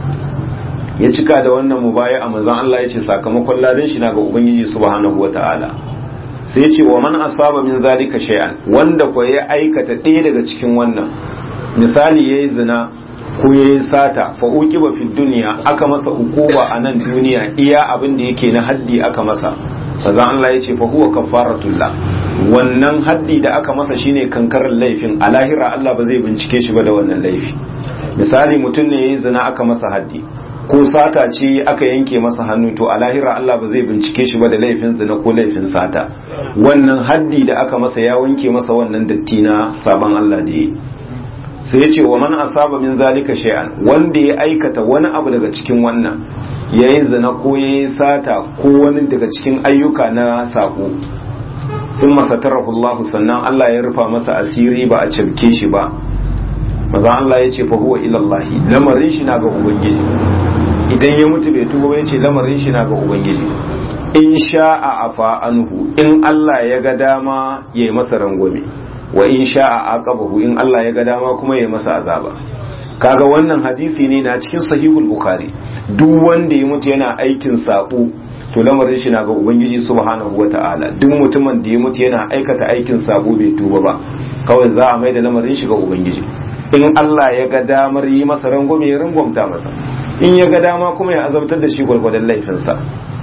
ya cika da wannan mubaya a manzan Allah ya ce sakamakon ladan shi na ga ubangiji subhanahu wa ta'ala sai ya ce wa man asaba min zalika shay'an wanda ko ya aikata ɗaya daga cikin wannan misali yayi zina ko yayi sata fa uqiba fid dunya aka masa ukuba a nan duniya iya abin da yake na haddi aka masa sannan Allah ya ce fa huwa kafaratullah wannan haddi da aka masa shine kankarar laifin a lahira Allah ba zai bincike shi ba da wannan laifi misali mutum ne yayi zina aka masa haddi ko sata ce aka yanke masa hannu to a lahira Allah ba zai bincike shi ba da laifin zina ko laifin sata wannan haddi da aka masa ya wanke masa wannan datti na saban Allah da yi sai ya ce wa man asaba min zalika shay'an wanda ya aikata wani abu daga cikin wannan yayin zina ko yayin sata ko wani daga cikin ayyuka na sako sun masatarahu Allah sannan Allah ya rufa masa asiri ba a cabke shi ba maza Allah ya ce fa huwa ila Allah lamarin shi na ga ubangiji idan ya mutu bai tuba ya ce lamarin shi na ga ubangiji in sha'a afa anhu in Allah ya ga dama ya yi masa rangwame wa in sha'a aqabahu in Allah ya ga dama kuma ya yi masa azaba kaga wannan hadisi ne na cikin sahihul bukhari duk wanda ya mutu yana aikin sako to lamarin shi na ga ubangiji subhanahu wata'ala duk mutumin da ya mutu yana aikata aikin sako bai tuba ba kawai za a maida lamarin shi ga ubangiji in Allah ya ga damar yi masa rangwame ya rangwamta masa in ya ga dama kuma ya azabtar da shi gwargwadon laifinsa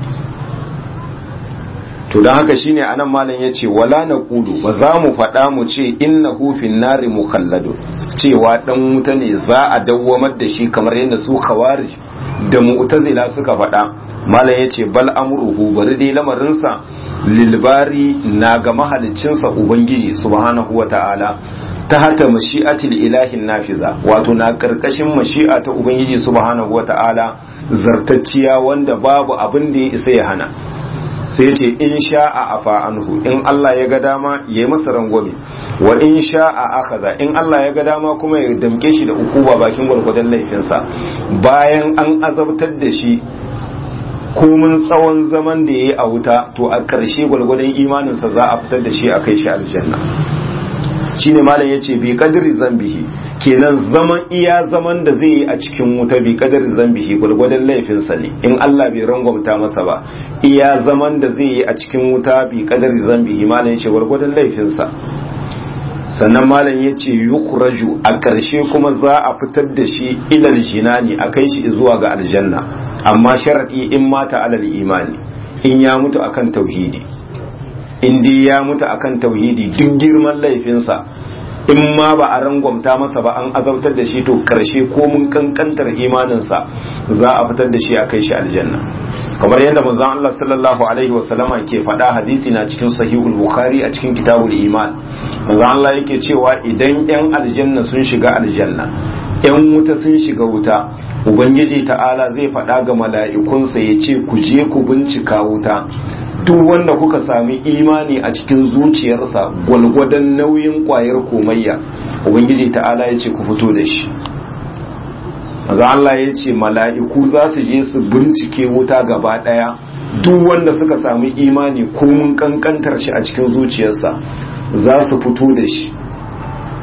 to don haka shine anan malam ya ce wala na kudu ba za mu faɗa mu ce inna hufin nari mukhalladu cewa dan wuta ne za a dawwamar da shi kamar yadda su khawarij da mu'tazila suka faɗa malam ya ce bal amruhu bari dai lamarinsa lilbari na ga mahalicinsa ubangiji subhanahu wa ta'ala ta hata mashi'atil ilahin nafiza wato na karkashin mashi'a ta ubangiji subhanahu wa ta'ala zartacciya wanda babu abin da ya isa ya hana sai ya ce in sha'a afa anhu in Allah ya ga dama ya yi masa rangwame wa in sha'a akaza in Allah ya ga dama kuma ya damke shi da ukuba bakin gwargwadon laifinsa bayan an azabtar da shi komin tsawon zaman da ya yi a wuta to a ƙarshe gwargwadon imaninsa za a fitar da shi a kai shi aljanna shine malam yace bi kadri zambihi kenan zaman iya zaman da zai yi a cikin wuta bi kadri zambihi gwargwadon laifinsa ne in Allah bai rangwamta masa ba iya zaman da zai yi a cikin wuta bi kadri zambihi malam yace gwargwadon laifinsa sannan malam yace yukhraju a ƙarshe kuma za a fitar da shi ilal jinani a kai shi zuwa ga aljanna amma sharadi in mata alal imani in ya mutu akan tauhidi in dai ya mutu akan tauhidi duk girman laifinsa in ma ba a rangwamta masa ba an azabtar da shi to karshe ko mun kankantar imaninsa za a fitar da shi a kai shi aljanna kamar yadda manzon Allah sallallahu alaihi wa sallama ke faɗa hadisi na cikin sahihul bukhari a cikin kitabul iman manzon Allah yake cewa idan yan aljanna sun shiga aljanna yan wuta sun shiga wuta ubangiji ta'ala zai faɗa ga mala'ikunsa ya ce ku je ku bincika wuta duk wanda kuka sami imani a cikin zuciyarsa gwalgwadon nauyin kwayar komayya ubangiji ta'ala ya ce ku fito da shi maza Allah ya ce mala'iku za su je su bincike wuta gaba ɗaya duk wanda suka sami imani komin kankantar shi a cikin zuciyarsa za su fito da shi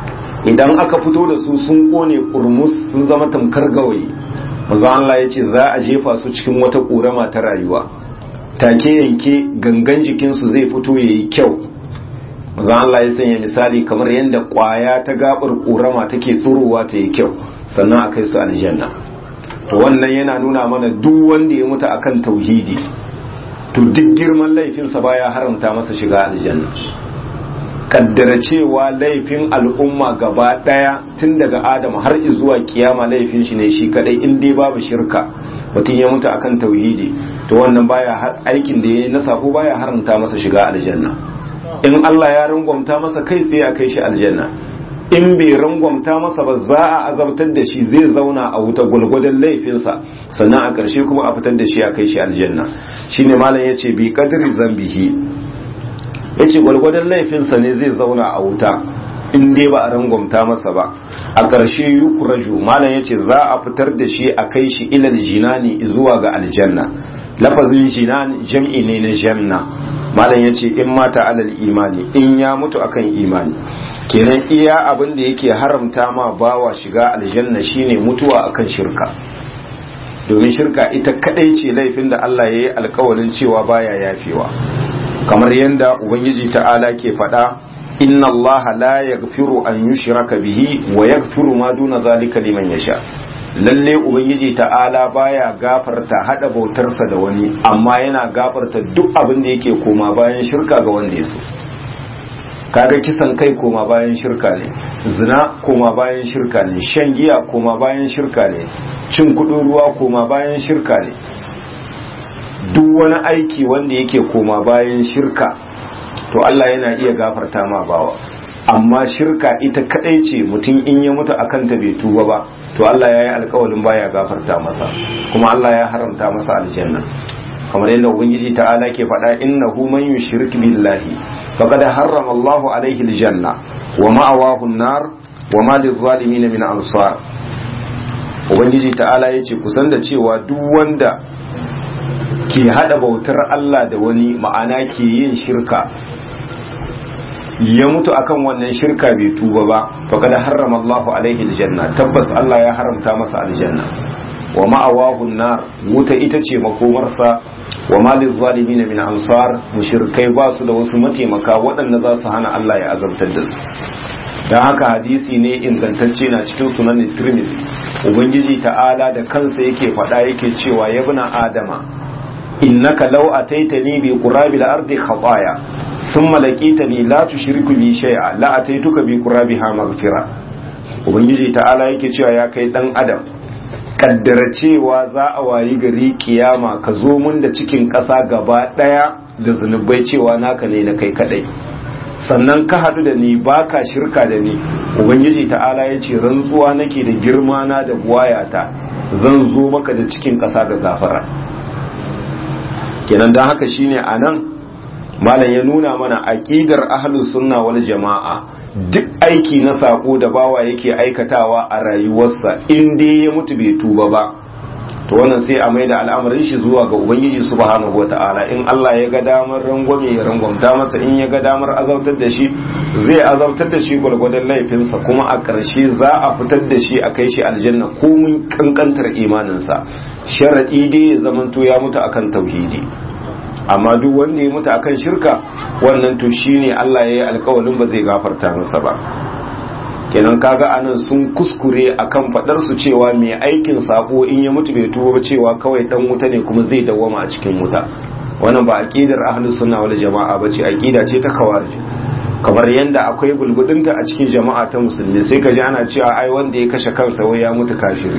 idan aka fito da su sun kone kurmus sun zama tamkar gawayi manzo Allah ya ce za a jefa su cikin wata ƙorama ta rayuwa take yanke gangan jikinsu zai fito yayi kyau manzo Allah ya sanya misali kamar yadda ƙwaya ta gabar ƙorama take tsurowa ta yi kyau sannan a kai su aljanna to wannan yana nuna mana duk wanda ya mutu akan tauhidi to duk girman laifinsa baya haramta masa shiga aljanna kaddara cewa laifin al'umma gaba daya tun daga adam har zuwa kiyama laifin shi ne shi kadai in dai babu shirka mutum ya mutu akan tauhidi to wannan baya aikin da ya na sako baya haramta masa shiga aljanna in Allah ya rangwamta masa kai sai a kai shi aljanna in bai rangwamta masa ba za a azabtar da shi zai zauna a wuta gwalgwadon laifinsa sannan a ƙarshe kuma a fitar da shi a kai shi aljanna shine malam yace bi qadri zambihi yace gwalgwadon laifinsa ne zai zauna a wuta in dai ba a rangwamta masa ba a ƙarshe yukuraju malam yace za a fitar da shi a kai shi ilal jinani zuwa ga aljanna lafazin jinan jam'i ne na janna malam yace in mata alal imani in ya mutu akan imani kenan iya abin da yake haramta ma bawa shiga aljanna shine mutuwa akan shirka domin shirka ita kadai ce laifin da Allah ya yi alkawalin cewa baya yafewa kamar yadda ubangiji ta'ala ke faɗa inna Allah la yaghfiru an yushraka bihi wa yaghfiru ma duna zalika liman yasha lalle ubangiji ta'ala baya gafarta hada bautarsa da wani amma yana gafarta duk abin da yake koma bayan shirka ga wanda ya so kaga kisan kai koma bayan shirka ne zina koma bayan shirka ne shan giya koma bayan shirka ne cin kudin ruwa koma bayan shirka ne duk wani aiki wanda yake koma bayan shirka to Allah yana iya gafarta ma bawa amma shirka ita kadai ce mutum in ya mutu akan ta bai tuba ba to Allah ya yi alkawalin baya gafarta masa kuma Allah ya haramta masa aljanna kamar yadda ubangiji ta'ala ke faɗa innahu man yushrik billahi faqad harrama Allah alaihi aljanna wa ma'awahu an-nar wa ma lizalimin min ansar ubangiji ta'ala yace kusan da cewa duk wanda ke hada bautar Allah da wani ma'ana ke yin shirka ya mutu akan wannan shirka bai tuba ba faqad harrama Allahu alaihi aljanna tabbas Allah ya haramta masa aljanna wa ma'awahu nar wuta ita ce makomarsa wa malil zalimin min ansar mushrikai ba su da wasu mataimaka waɗanda za su hana Allah ya azabtar da su dan haka hadisi ne ingantacce na cikin sunan Tirmidhi ubangiji ta'ala da kansa yake faɗa yake cewa ya bina adama innaka law ataitani bi qurabil ardi khataya thumma laqitani la tushriku bi shay'a la ataituka bi qurabiha maghfira ubangiji ta'ala yake cewa ya kai dan adam kaddara cewa za a wayi gari kiyama ka zo mun da cikin ƙasa gaba ɗaya da zunubai cewa naka ne na kai kadai sannan ka haɗu da ni baka shirka da ni ubangiji ta'ala ya ce rantsuwa nake da girma na da buwayata zan zo maka da cikin ƙasa ga gafara kenan don haka shine a nan malam ya nuna mana aƙidar ahlus sunna wal jama'a duk aiki na sako da bawa yake aikatawa a rayuwarsa in dai ya mutu bai tuba ba to wannan sai a maida al'amarin shi zuwa ga ubangiji subhanahu wata'ala in Allah ya ga damar rangwame ya rangwamta masa in ya ga damar azabtar da shi zai azabtar da shi gwargwadon laifinsa kuma a ƙarshe za a fitar da shi a kai shi aljanna komin kankantar imaninsa sharaɗi dai ya zamanto ya mutu akan tauhidi amma duk wanda ya mutu akan shirka wannan to shine Allah ya yi alkawalin ba zai gafarta masa ba kenan kaga anan sun kuskure akan fadar su cewa mai aikin sako in ya mutu bai tuba ba cewa kawai dan wuta ne kuma zai dawwama a cikin wuta wannan ba aqidar ahlus sunna wal jama'a bace aqida ce ta khawarij kamar yanda akwai bulbudinta a cikin jama'a ta musulmi sai ka ji ana cewa ai wanda ya kashe kansa wai ya mutu kafiri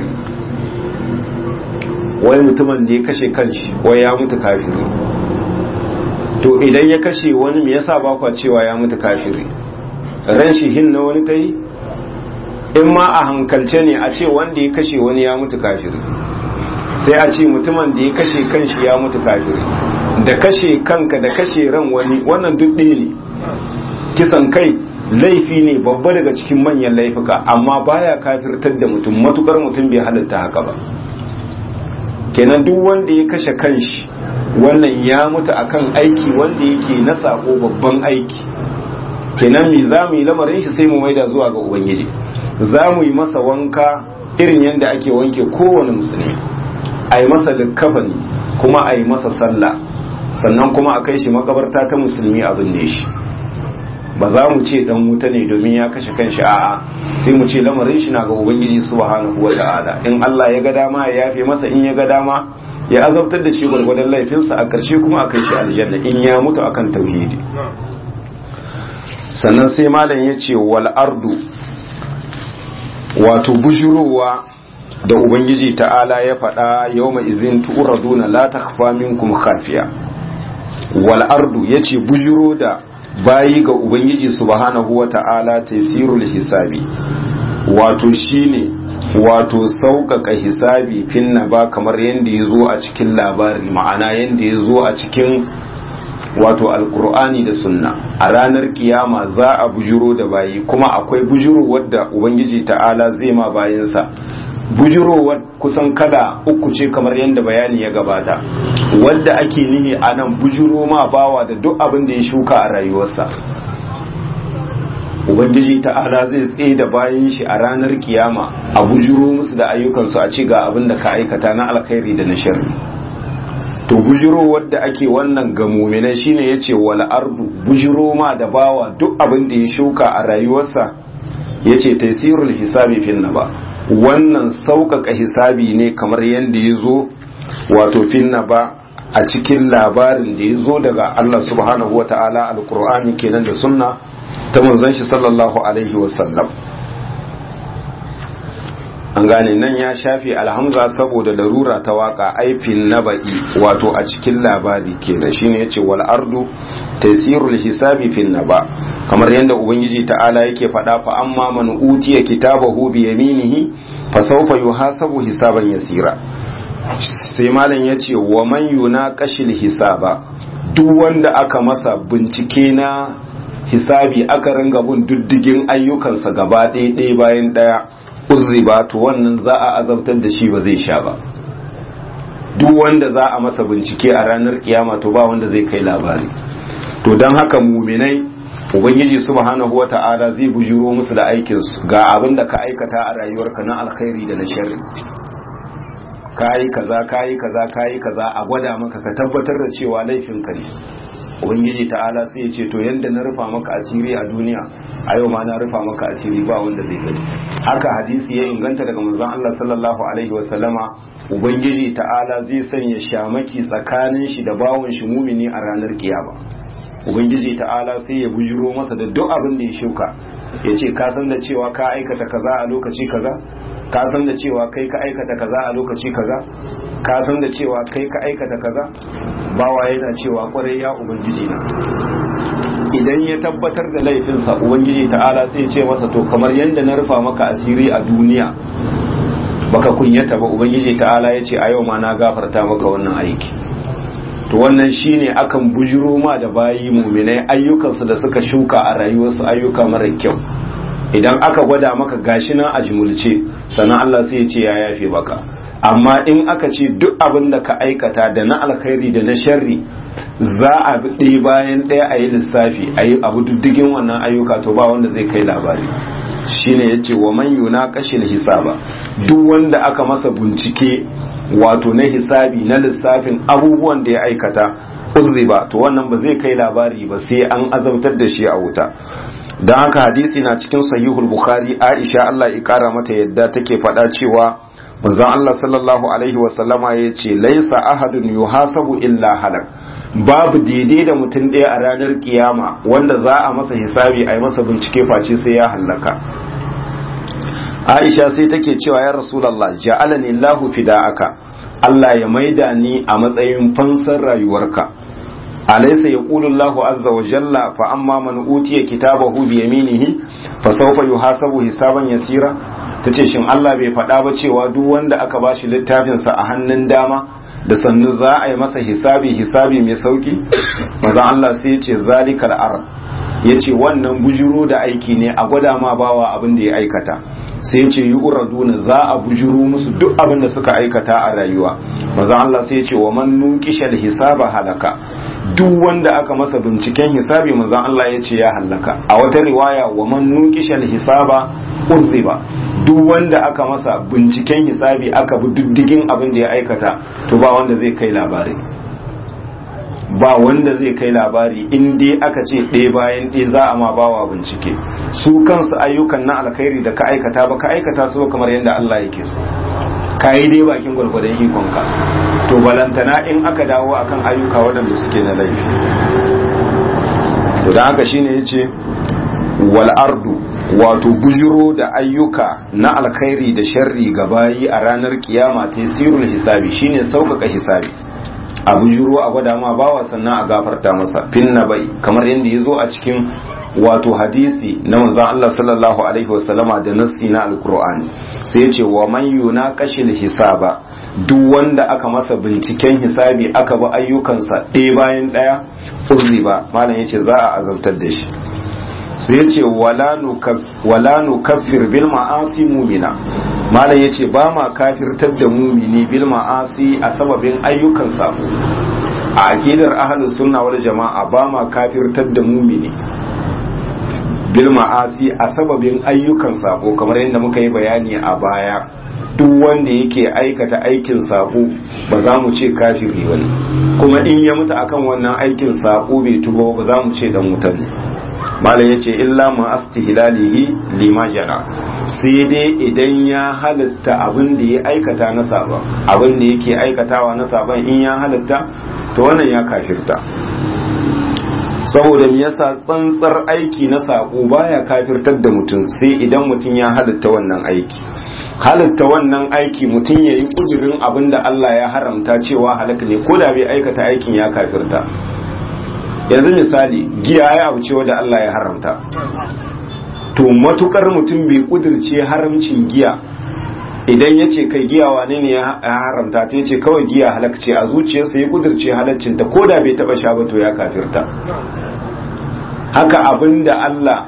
wai mutumin da ya kashe kanshi wai ya mutu kafiri to idan ya kashe wani me yasa ba kwa cewa ya mutu kafiri ran shi hin na wani ta yi in ma a hankalce ne a ce wanda ya kashe wani ya mutu kafiri sai a ce mutumin da ya kashe kanshi ya mutu kafiri da kashe kanka da kashe ran wani wannan duk ɗaya ne kisan kai laifi ne babba daga cikin manyan laifuka amma baya kafirtar da mutum matukar mutum bai halatta haka ba kenan duk wanda ya kashe kanshi wannan ya mutu akan aiki wanda yake na sako babban aiki kenan mi za mu yi lamarin shi sai mu maida zuwa ga ubangiji za mu yi masa wanka irin yadda ake wanke kowane musulmi a yi masa likkafani kuma a yi masa sallah sannan kuma a kai shi makabarta ta musulmi abin ne shi ba za mu ce dan wuta ne domin ya kashe kanshi a'a sai mu ce lamarin shi na ga ubangiji subhanahu wa ta'ala in Allah ya ga dama ya yafe masa in ya ga dama ya azabtar da shi gwargwadon laifinsa a ƙarshe kuma a kai shi aljanna in ya mutu akan tauhidi sannan sai malam ya ce wal ardu wato bujurowa da ubangiji ta'ala ya faɗa yau mai izin tu'raduna la takhfa minkum khafiya wal ardu yace bujuro da bayi ga ubangiji subhanahu wa ta'ala tasirul hisabi wato shine wato sauƙaƙa hisabi finna ba kamar yadda ya zo a cikin labari ma'ana yadda ya zo a cikin wato alkur'ani da sunna a ranar kiyama za a bujiro da bayi kuma akwai bujiro wadda ubangiji ta'ala zai ma bayansa bujirowar kusan kada uku ce kamar yadda bayani ya gabata wadda ake nihi a nan bujiro ma bawa da duk abin da ya shuka a rayuwarsa ubangiji ta'ala zai tsaye da bayan shi a ranar kiyama a bujiro musu da ayyukansu a ce ga abin da ka aikata na alkhairi da na sharri to bujiro wadda ake wannan ga muminai shine yace wal ardu bujiro ma da bawa duk abin da ya shuka a rayuwarsa yace taysirul hisabi fil naba wannan sauƙaƙa hisabi ne kamar yadda ya zo wato fil naba a cikin labarin da ya zo daga Allah subhanahu wa ta'ala alqur'ani kenan da sunna ta manzon shi sallallahu alaihi wasallam an gane nan ya shafe alhamza saboda larura ta waka aifin naba'i wato a cikin labari kenan shine yace wal ardu tasirul hisabi fil naba kamar yadda ubangiji ta'ala yake faɗa fa amma man utiya kitabahu bi yaminihi fa sawfa yuhasabu hisaban yasira sai malam yace wa man yunaqashil hisaba duk wanda aka masa bincike na hisabi aka ringa bin diddigin ayyukansa gaba ɗaya ɗaya bayan ɗaya uzriba to wannan za a azabtar da shi ba zai sha ba duk wanda za a masa bincike a ranar kiyama to ba wanda zai kai labari to don haka muminai ubangiji subhanahu wata'ala zai bujiro musu da aikin su ga abin da ka aikata a rayuwarka na alkhairi da na sharri kayi kaza kayi kaza kayi kaza a gwada maka ka tabbatar da cewa laifin ka ne ubangiji ta'ala sai ya ce to yanda na rufa maka asiri a duniya a yau ma na rufa maka asiri ba wanda zai gani haka hadisi ya inganta daga manzon Allah sallallahu alaihi wa sallama ubangiji ta'ala zai sanya shamaki tsakanin shi da bawon shi mumini a ranar kiyama ubangiji ta'ala sai ya bujiro masa da duk abin da ya shuka ya ce ka san da cewa ka aikata kaza a lokaci kaza ka san da cewa kai ka aikata kaza a lokaci kaza ka san da cewa kai ka aikata kaza bawa yana cewa kwarai ya ubangiji na idan ya tabbatar da laifinsa ubangiji ta'ala sai ce masa to kamar yadda na rufa maka asiri a duniya baka kunyata ba ubangiji ta'ala ya ce a yau ma na gafarta maka wannan aiki to wannan shine akan bujiro ma da bayi muminai ayyukansu da suka shuka a rayuwarsu ayyuka mara kyau idan aka gwada maka gashi nan a jimulce sannan Allah sai ya ce ya yafe baka amma in aka ce duk abin da ka aikata da na alkhairi da na sharri za a bi ɗaya bayan ɗaya a yi lissafi a yi abu diddigin wannan ayyuka to ba wanda zai kai labari shine ya ce wa man yuna kashin hisaba duk wanda aka masa bincike wato na hisabi na lissafin abubuwan da ya aikata uzzi ba to wannan ba zai kai labari ba sai an azabtar da shi a wuta don haka hadisi na cikin sahihul bukhari aisha Allah ya kara mata yadda take faɗa cewa manzon Allah sallallahu alaihi wasallama ya ce laisa ahadun yuhasabu illa halak babu daidai da mutum ɗaya a ranar kiyama wanda za a masa hisabi a yi masa bincike face sai ya hallaka Aisha sai take cewa ya Rasulullah ja'alani Allahu fida'aka Allah ya maida ni a matsayin fansar rayuwarka alaysa yaqulu Allahu azza wa jalla fa amma man utiya kitabahu bi yaminihi fa sawfa yuhasabu hisaban yasira tace shin Allah bai faɗa ba cewa duk wanda aka bashi littafin sa a hannun dama da sannu za a yi masa hisabi hisabi mai sauki manzo Allah sai ya ce zalikal arab yace wannan bujuro da aiki ne a gwada ma bawa abin da ya aikata sai ce yi uraduna za a bujuru musu duk abin da suka aikata a rayuwa maza Allah sai ce wa man nuqishal hisaba halaka duk wanda aka masa binciken hisabi manzon Allah ya ce ya hallaka a wata riwaya wa man nuqishal hisaba uzziba duk wanda aka masa binciken hisabi aka bi diddigin abin da ya aikata to ba wanda zai kai labari ba wanda zai kai labari in dai aka ce ɗaya bayan ɗaya za a ma bawa bincike su kansu ayyukan na alkhairi da ka aikata ba ka aikata su kamar yadda Allah yake so ka yi dai bakin gwargwadon ikonka to balantana in aka dawo akan ayyuka waɗanda suke na laifi to da haka shine yace wal ardu wato bujiro da ayyuka na alkhairi da sharri ga bayi a ranar kiyama tasirul hisabi shine sauƙaƙa hisabi a bujiro a gwada ma bawa sannan a gafarta masa finna bai kamar yadda ya zo a cikin wato hadisi na manzon Allah sallallahu alaihi wasallama da nassi na alkur'ani sai ya ce wa man yuna kashil hisaba duk wanda aka masa binciken hisabi aka bi ayyukansa ɗaya bayan ɗaya uzzi ba malam yace za a azabtar da shi sai ya ce wala nukaffir bil ma'asi mumina malam yace ba ma kafirtar da mumini bil ma'asi a sababin ayyukan sabo a akidar ahlus sunna wal jama'a ba ma kafirtar da mumini bil ma'asi a sababin ayyukan sabo kamar yadda muka yi bayani a baya duk wanda yake aikata aikin sabo ba za mu ce kafiri wani kuma in ya mutu akan wannan aikin sabo bai tuba ba za mu ce dan wuta ne malam yace illa ma astihlalihi lima jara sai dai idan ya halitta abin da ya aikata na sabon abin da yake aikatawa na sabon in ya halitta to wannan ya kafirta saboda me yasa tsantsar aiki na sako baya kafirtar da mutum sai idan mutum ya halitta wannan aiki halitta wannan aiki mutum ya yi kudurin abin da Allah ya haramta cewa halaka ne ko da bai aikata aikin ya kafirta yanzu misali giya ya abu cewa da Allah ya haramta to matukar mutum bai kudirce haramcin giya idan ya ce kai giya wane ne ya haramta ta ce kawai giya halakce a zuciyarsa ya kudirce halaccinta ko da bai taba sha ba to ya kafirta haka abin da Allah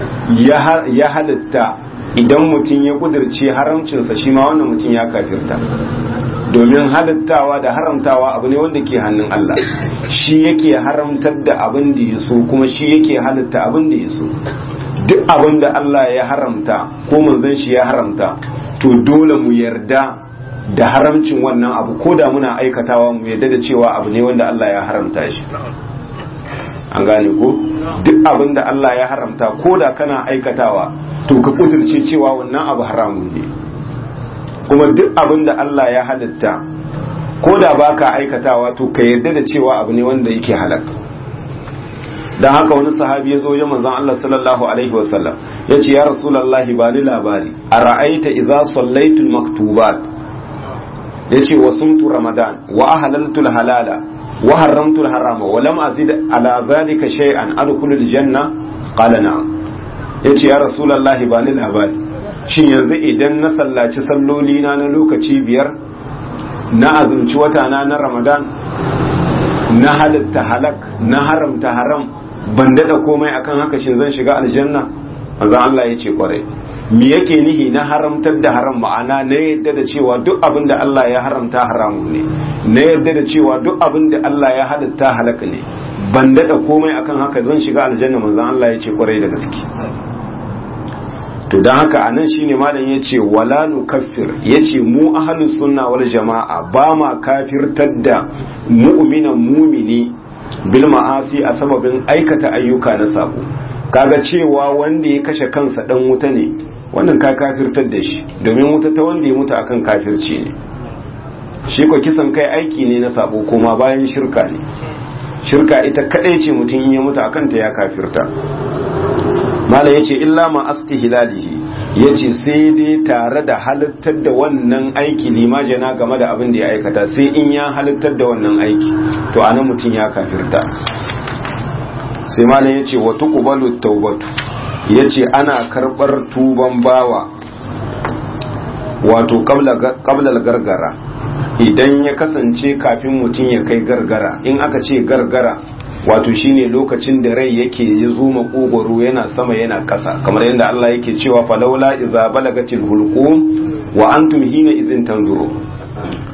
ya halitta idan mutum ya kudirce haramcinsa shi ma wannan mutum ya kafirta domin halittawa da haramtawa abu ne wanda ke hannun Allah shi yake haramtar da abin da ya so kuma shi yake halitta abin da ya so duk abin da Allah ya haramta ko manzon shi ya haramta to dole mu yarda da haramcin wannan abu ko da muna aikatawa mu yarda da cewa abu ne wanda Allah ya haramta shi an gane ko duk abin da Allah ya haramta ko da kana aikatawa to ka kudirce cewa wannan abu haramun ne kuma duk abin da Allah ya halitta ko da baka aikatawa to ka yarda da cewa abu ne wanda yake halak dan haka wani sahabi ya zo ya manzon Allah sallallahu alaihi wasallam ya ce ya rasulullahi ba ni labari a ra'aita idza sallaitul maktubat ya ce wa sumtu ramadan wa ahlaltul halala wa haramtul harama wa lam azid ala zalika shay'an adkhulul janna qala na'am ya ce ya rasulullahi ba ni labari shin yanzu idan na sallaci salloli na na lokaci biyar na azumci wata na na ramadan na halitta halak na haramta haram ban dada komai akan haka shin zan shiga aljanna manzo Allah ya ce kwarai me yake nihi na haramtar da haram ma'ana na yadda da cewa duk abin da Allah ya haramta haramun ne na yadda da cewa duk abin da Allah ya halitta halaka ne ban dada komai akan haka zan shiga aljanna manzo Allah ya ce kwarai da gaske to don haka a nan shine malam ya ce wala nukaffir ya ce mu ahalus sunna wal jama'a ba ma kafirtar da mu'minan mumini bil ma'asi a sababin aikata ayyuka na sabo kaga cewa wanda ya kashe kansa dan wuta ne wannan ka kafirtar da shi domin wuta ta wanda ya mutu akan kafirci ne shi ko kisan kai aiki ne na sabo kuma bayan shirka ne shirka ita kadai ce mutum ya mutu akan ta ya kafirta malam yace illa ma astihlalihi yace sai dai tare da halittar da wannan aiki limajana game da abin da ya aikata sai in ya halittar da wannan aiki to anan mutum ya kafirta sai malam yace wa tuqbalu tawbatu yace ana karbar tuban bawa wato qabla gargara idan ya kasance kafin mutum ya kai gargara in aka ce gargara wato shine lokacin da rai yake ya zo makogoro yana sama yana kasa kamar yadda Allah yake cewa falaula idza balagatil hulqum wa antum hina idhin tanzuru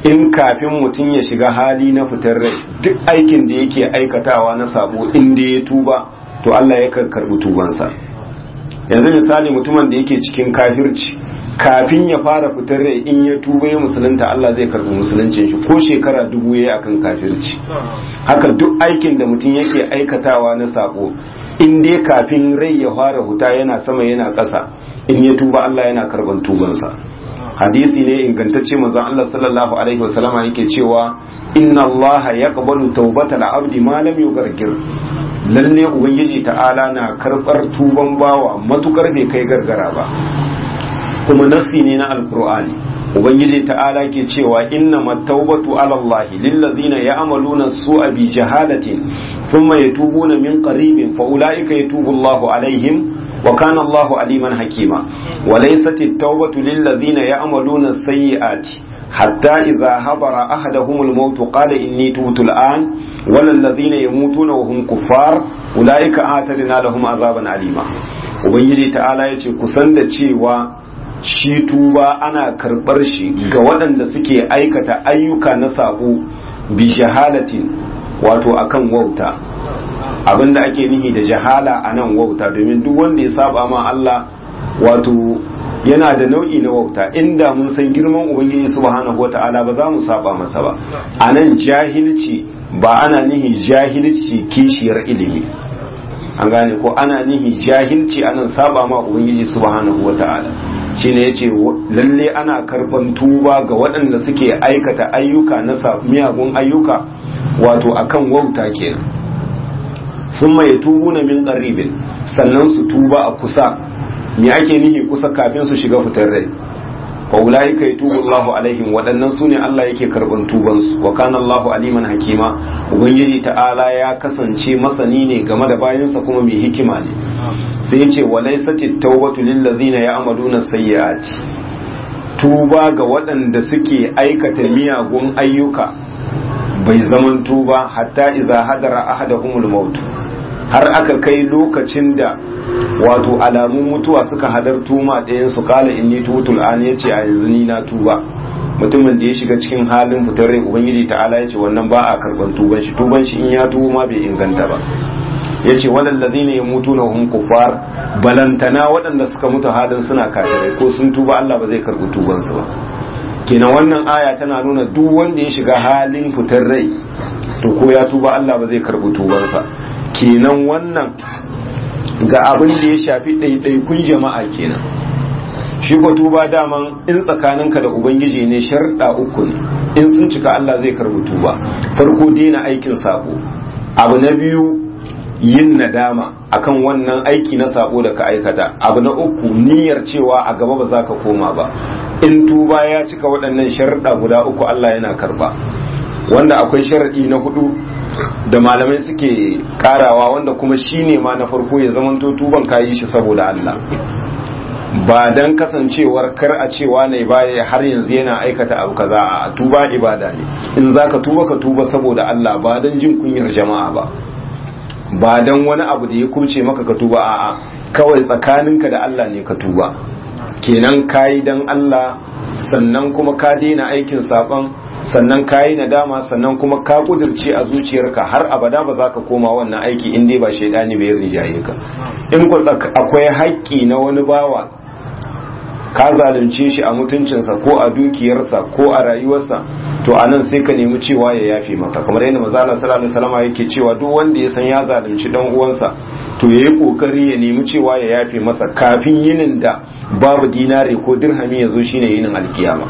in kafin mutum ya shiga hali na fitar rai duk aikin da yake aikatawa na sabo inda ya tuba to Allah ya karbi tubansa yanzu misali mutumin da yake cikin kafirci kafin ya fara fitar rai in ya tuba ya musulunta Allah zai karbi musuluncin shi ko shekara dubu ya akan kafirci haka duk aikin da mutum yake aikatawa na sabo in dai kafin rai ya fara huta yana sama yana ƙasa in ya tuba Allah yana karban tubansa hadisi ne ingantacce manzon Allah sallallahu alaihi wasallama yake cewa inna Allah yaqbalu tawbatal abdi ma lam yugargir lalle ubangiji ta'ala na karbar tuban bawa matukar bai kai gargara ba kuma nasi ne na alqur'ani ubangiji ta'ala ke cewa inna mattaubatu ala Allah lillazina ya'maluna su'a bi jahalatin thumma yatubuna min qaribin fa ulaika yatubu Allahu alaihim wa kana Allahu aliman hakima wa laysat at-taubatu lillazina ya'maluna as-sayyi'ati hatta idza habara ahaduhum al-maut qala inni tubtu al-an wal ladhina yamutuna wa hum kuffar ulaika atadna lahum azaban alima ubangiji ta'ala yace kusan da cewa shi tuba ana karɓar shi ga waɗanda suke aikata ayyuka na sabo bi jahalatin wato akan wauta abinda ake nihi da jahala a nan wauta domin duk wanda ya saba ma Allah wato yana da nau'i na wauta inda mun san girman ubangiji subhanahu wata'ala ba za mu saba masa ba a nan jahilci ba ana nihi jahilci kishiyar ilimi an gane ko ana nihi jahilci anan saba ma ubangiji subhanahu wata'ala shine yace lalle ana karban tuba ga waɗanda suke aikata ayyuka na miyagun ayyuka wato akan wauta kenan sun mai tubu na min qaribin sannan su tuba a kusa me ake nihi kusa kafin su shiga fitar rai wa ulaika yatubu Allahu alaihim waɗannan sune Allah yake karban tuban su wa kana Allahu aliman hakima ubangiji ta'ala ya kasance masani ne game da bayansa kuma mai hikima ne sai ya ce walaisati tawbatu lil ladzina ya'maluna sayyi'ati tuba ga waɗanda suke aikata miyagun ayyuka bai zaman tuba hatta idza hadara ahaduhumul maut har aka kai lokacin da wato alamun mutuwa suka hadartu ma ɗayan su kala inni tutul an yace a yanzu ni na tuba mutumin da ya shiga cikin halin fitar rai ubangiji ta'ala yace wannan ba a karban tuban shi tuban shi in ya tuba ma bai inganta ba yace walal ladina yamutuna hum kuffar balantana waɗanda suka mutu halin suna kafirai ko sun tuba Allah ba zai karbi tuban su ba kenan wannan aya tana nuna duk wanda ya shiga halin fitar rai to ko ya tuba Allah ba zai karbi tubansa kenan wannan ga abin da ya shafi ɗaiɗaikun jama'a kenan shi ko tuba daman in tsakaninka da ubangiji ne sharɗa uku ne in sun cika Allah zai karbi tuba farko daina aikin sabo abu na biyu yin nadama akan wannan aiki na sabo da ka aikata abu na uku niyyar cewa a gaba ba za ka koma ba in tuba ya cika waɗannan sharɗa guda uku Allah yana karba wanda akwai sharaɗi na hudu da malamai suke karawa wanda kuma shine ma na farko ya zamanto tuban kayi shi saboda Allah ba dan kasancewar kar a cewa ne baya har yanzu yana aikata abu kaza a tuba ibada ne in zaka tuba ka tuba saboda Allah ba dan jin kunyar jama'a ba ba dan wani abu da ya kubce maka ka tuba a'a kawai tsakaninka da Allah ne ka tuba kenan kayi dan Allah sannan kuma ka daina aikin saban sannan ka yi nadama sannan kuma ka kudirce a zuciyarka har abada ba za ka koma wannan aiki in dai ba shaidani bai rijaye ka in ku akwai haƙƙi na wani bawa ka zalunce shi a mutuncinsa ko a dukiyarsa ko a rayuwarsa to a nan sai ka nemi cewa ya yafe maka kamar yadda mazala sallallahu alaihi wasallam yake cewa duk wanda ya san ya zalunci dan uwansa to yayi kokari ya nemi cewa ya yafe masa kafin yinin da babu dinare ko dirhami ya zo shine yinin alkiyama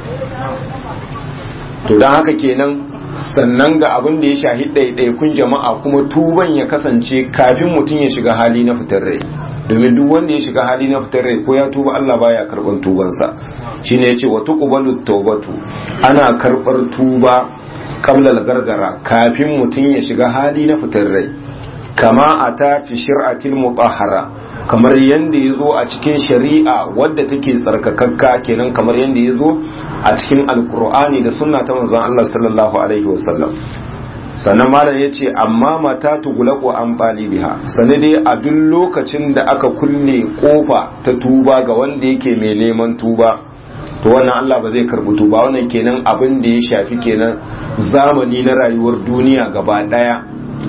to don haka kenan sannan ga abin da ya shahi ɗaiɗaikun jama'a kuma tuban ya kasance kafin mutum ya shiga hali na fitar rai domin duk wanda ya shiga hali na fitar rai ko ya tuba Allah baya karɓar tubansa shine yace wa tuqbalu tawbatu ana karɓar tuba qabla gargara kafin mutum ya shiga hali na fitar rai kama ata fi shir'atil mutahhara kamar yadda ya zo a cikin shari'a wadda take tsarkakakka kenan kamar yadda ya zo a cikin alkur'ani da sunna ta manzon Allah sallallahu alaihi wasallam sannan malam ya ce amma mata tugulaku an biha sane dai a duk lokacin da aka kulle kofa ta tuba ga wanda yake mai neman tuba to wannan Allah ba zai karbi tuba wannan kenan abin da ya shafi kenan zamani na rayuwar duniya gaba daya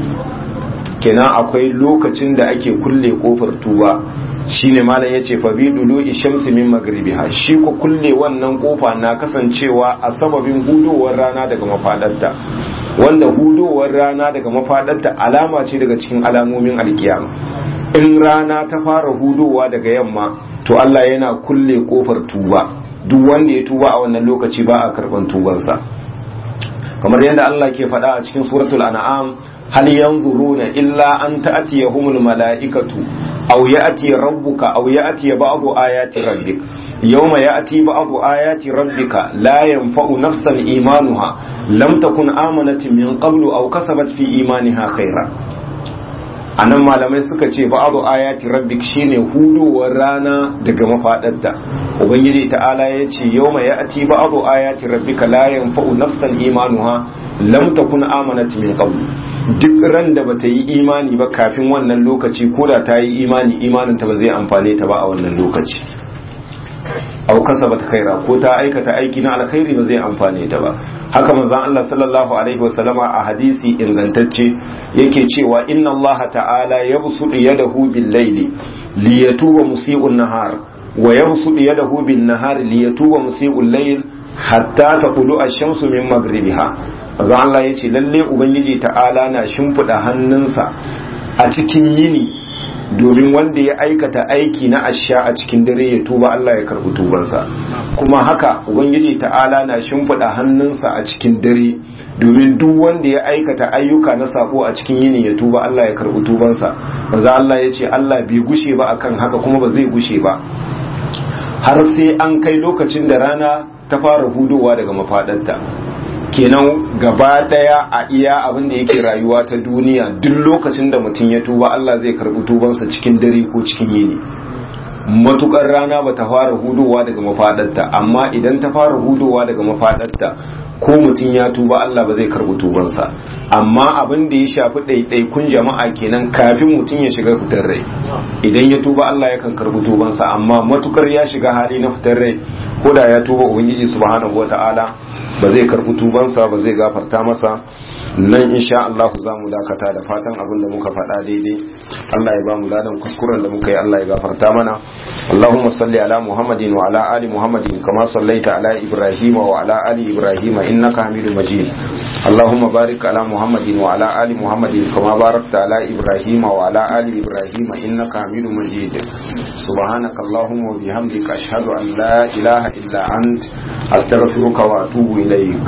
kenan akwai lokacin da ake kulle kofar tuba shine malam yace fa bi dulu shamsi min magribiha shi ko kulle wannan kofa na kasancewa a sababin hudowar rana daga mafadarta wanda hudowar rana daga mafadarta alama ce daga cikin alamomin alkiyama in rana ta fara hudowa daga yamma to Allah yana kulle kofar tuba duk wanda ya tuba a wannan lokaci ba a karban tubansa kamar yadda Allah ke faɗa a cikin suratul an'am hal yanzuruna illa an ta'tiyahumul mala'ikatu aw ya'ti rabbuka aw ya'ti ba'du ayati rabbik yawma ya'ti ba'du ayati rabbika la yanfa'u nafsan imanuha lam takun amanat min qablu aw kasabat fi imaniha khaira anan malamai suka ce ba'du ayati rabbik shine hudowar rana daga mafadarta ubangiji ta'ala ya ce yawma ya'ti ba'du ayati rabbika la yanfa'u nafsan imanuha lam takun amanat min qabl duk ran da bata yi imani ba kafin wannan lokaci ko da ta yi imani imanin ta ba zai amfane ta ba a wannan lokaci aw kasabat khaira ko ta aikata aiki na alkhairi ba zai amfane ta ba haka manzon Allah sallallahu alaihi wasallama a hadisi ingantacce yake cewa inna Allah ta'ala yabsutu yadahu bil layli liyatuba musii'un nahar wa yabsutu yadahu bin nahar liyatuba musii'ul layl hatta taqulu ash-shamsu min maghribiha manzon Allah yace lalle ubangiji ta'ala na shimfida hannunsa a cikin yini domin wanda ya aikata aiki na asha a cikin dare ya tuba Allah ya karbi tubansa kuma haka ubangiji ta'ala na shimfiɗa hannunsa a cikin dare domin duk wanda ya aikata ayyuka na sako a cikin yini ya tuba Allah ya karbi tubansa maza Allah ya ce Allah bai gushe ba akan haka kuma ba zai gushe ba har sai an kai lokacin da rana ta fara hudowa daga mafaɗanta kenan gaba daya a iya abin da yake rayuwa ta duniya duk lokacin da mutum ya tuba Allah zai karbi tubansa cikin dare ko cikin yini matukar rana ba ta fara hudowa daga mafadarta amma idan ta fara hudowa daga mafadarta ko mutum ya tuba Allah ba zai karbi tubansa amma abin da ya shafi ɗaiɗaikun jama'a kenan kafin mutum ya shiga fitar rai idan ya tuba Allah yakan karbi tubansa amma matukar ya shiga hali na fitar rai ko da ya tuba ubangiji subhanahu wataala ba zai karbi tubansa ba zai gafarta masa nan insha Allah za mu dakata da fatan abin da muka faɗa daidai Allah ya ba mu ladan kuskuren da muka yi Allah ya gafarta mana Allahumma salli ala Muhammadin wa ala ali Muhammadin kama sallaita ala Ibrahim wa ala ali Ibrahim innaka Hamidum Majid Allahumma barik ala Muhammadin wa ala ali Muhammadin kama barakta ala Ibrahim wa ala ali Ibrahim innaka Hamidum Majid سبحانك اللهم وبحمدك أشهد أن لا إله إلا أنت أستغفرك وأتوب إليك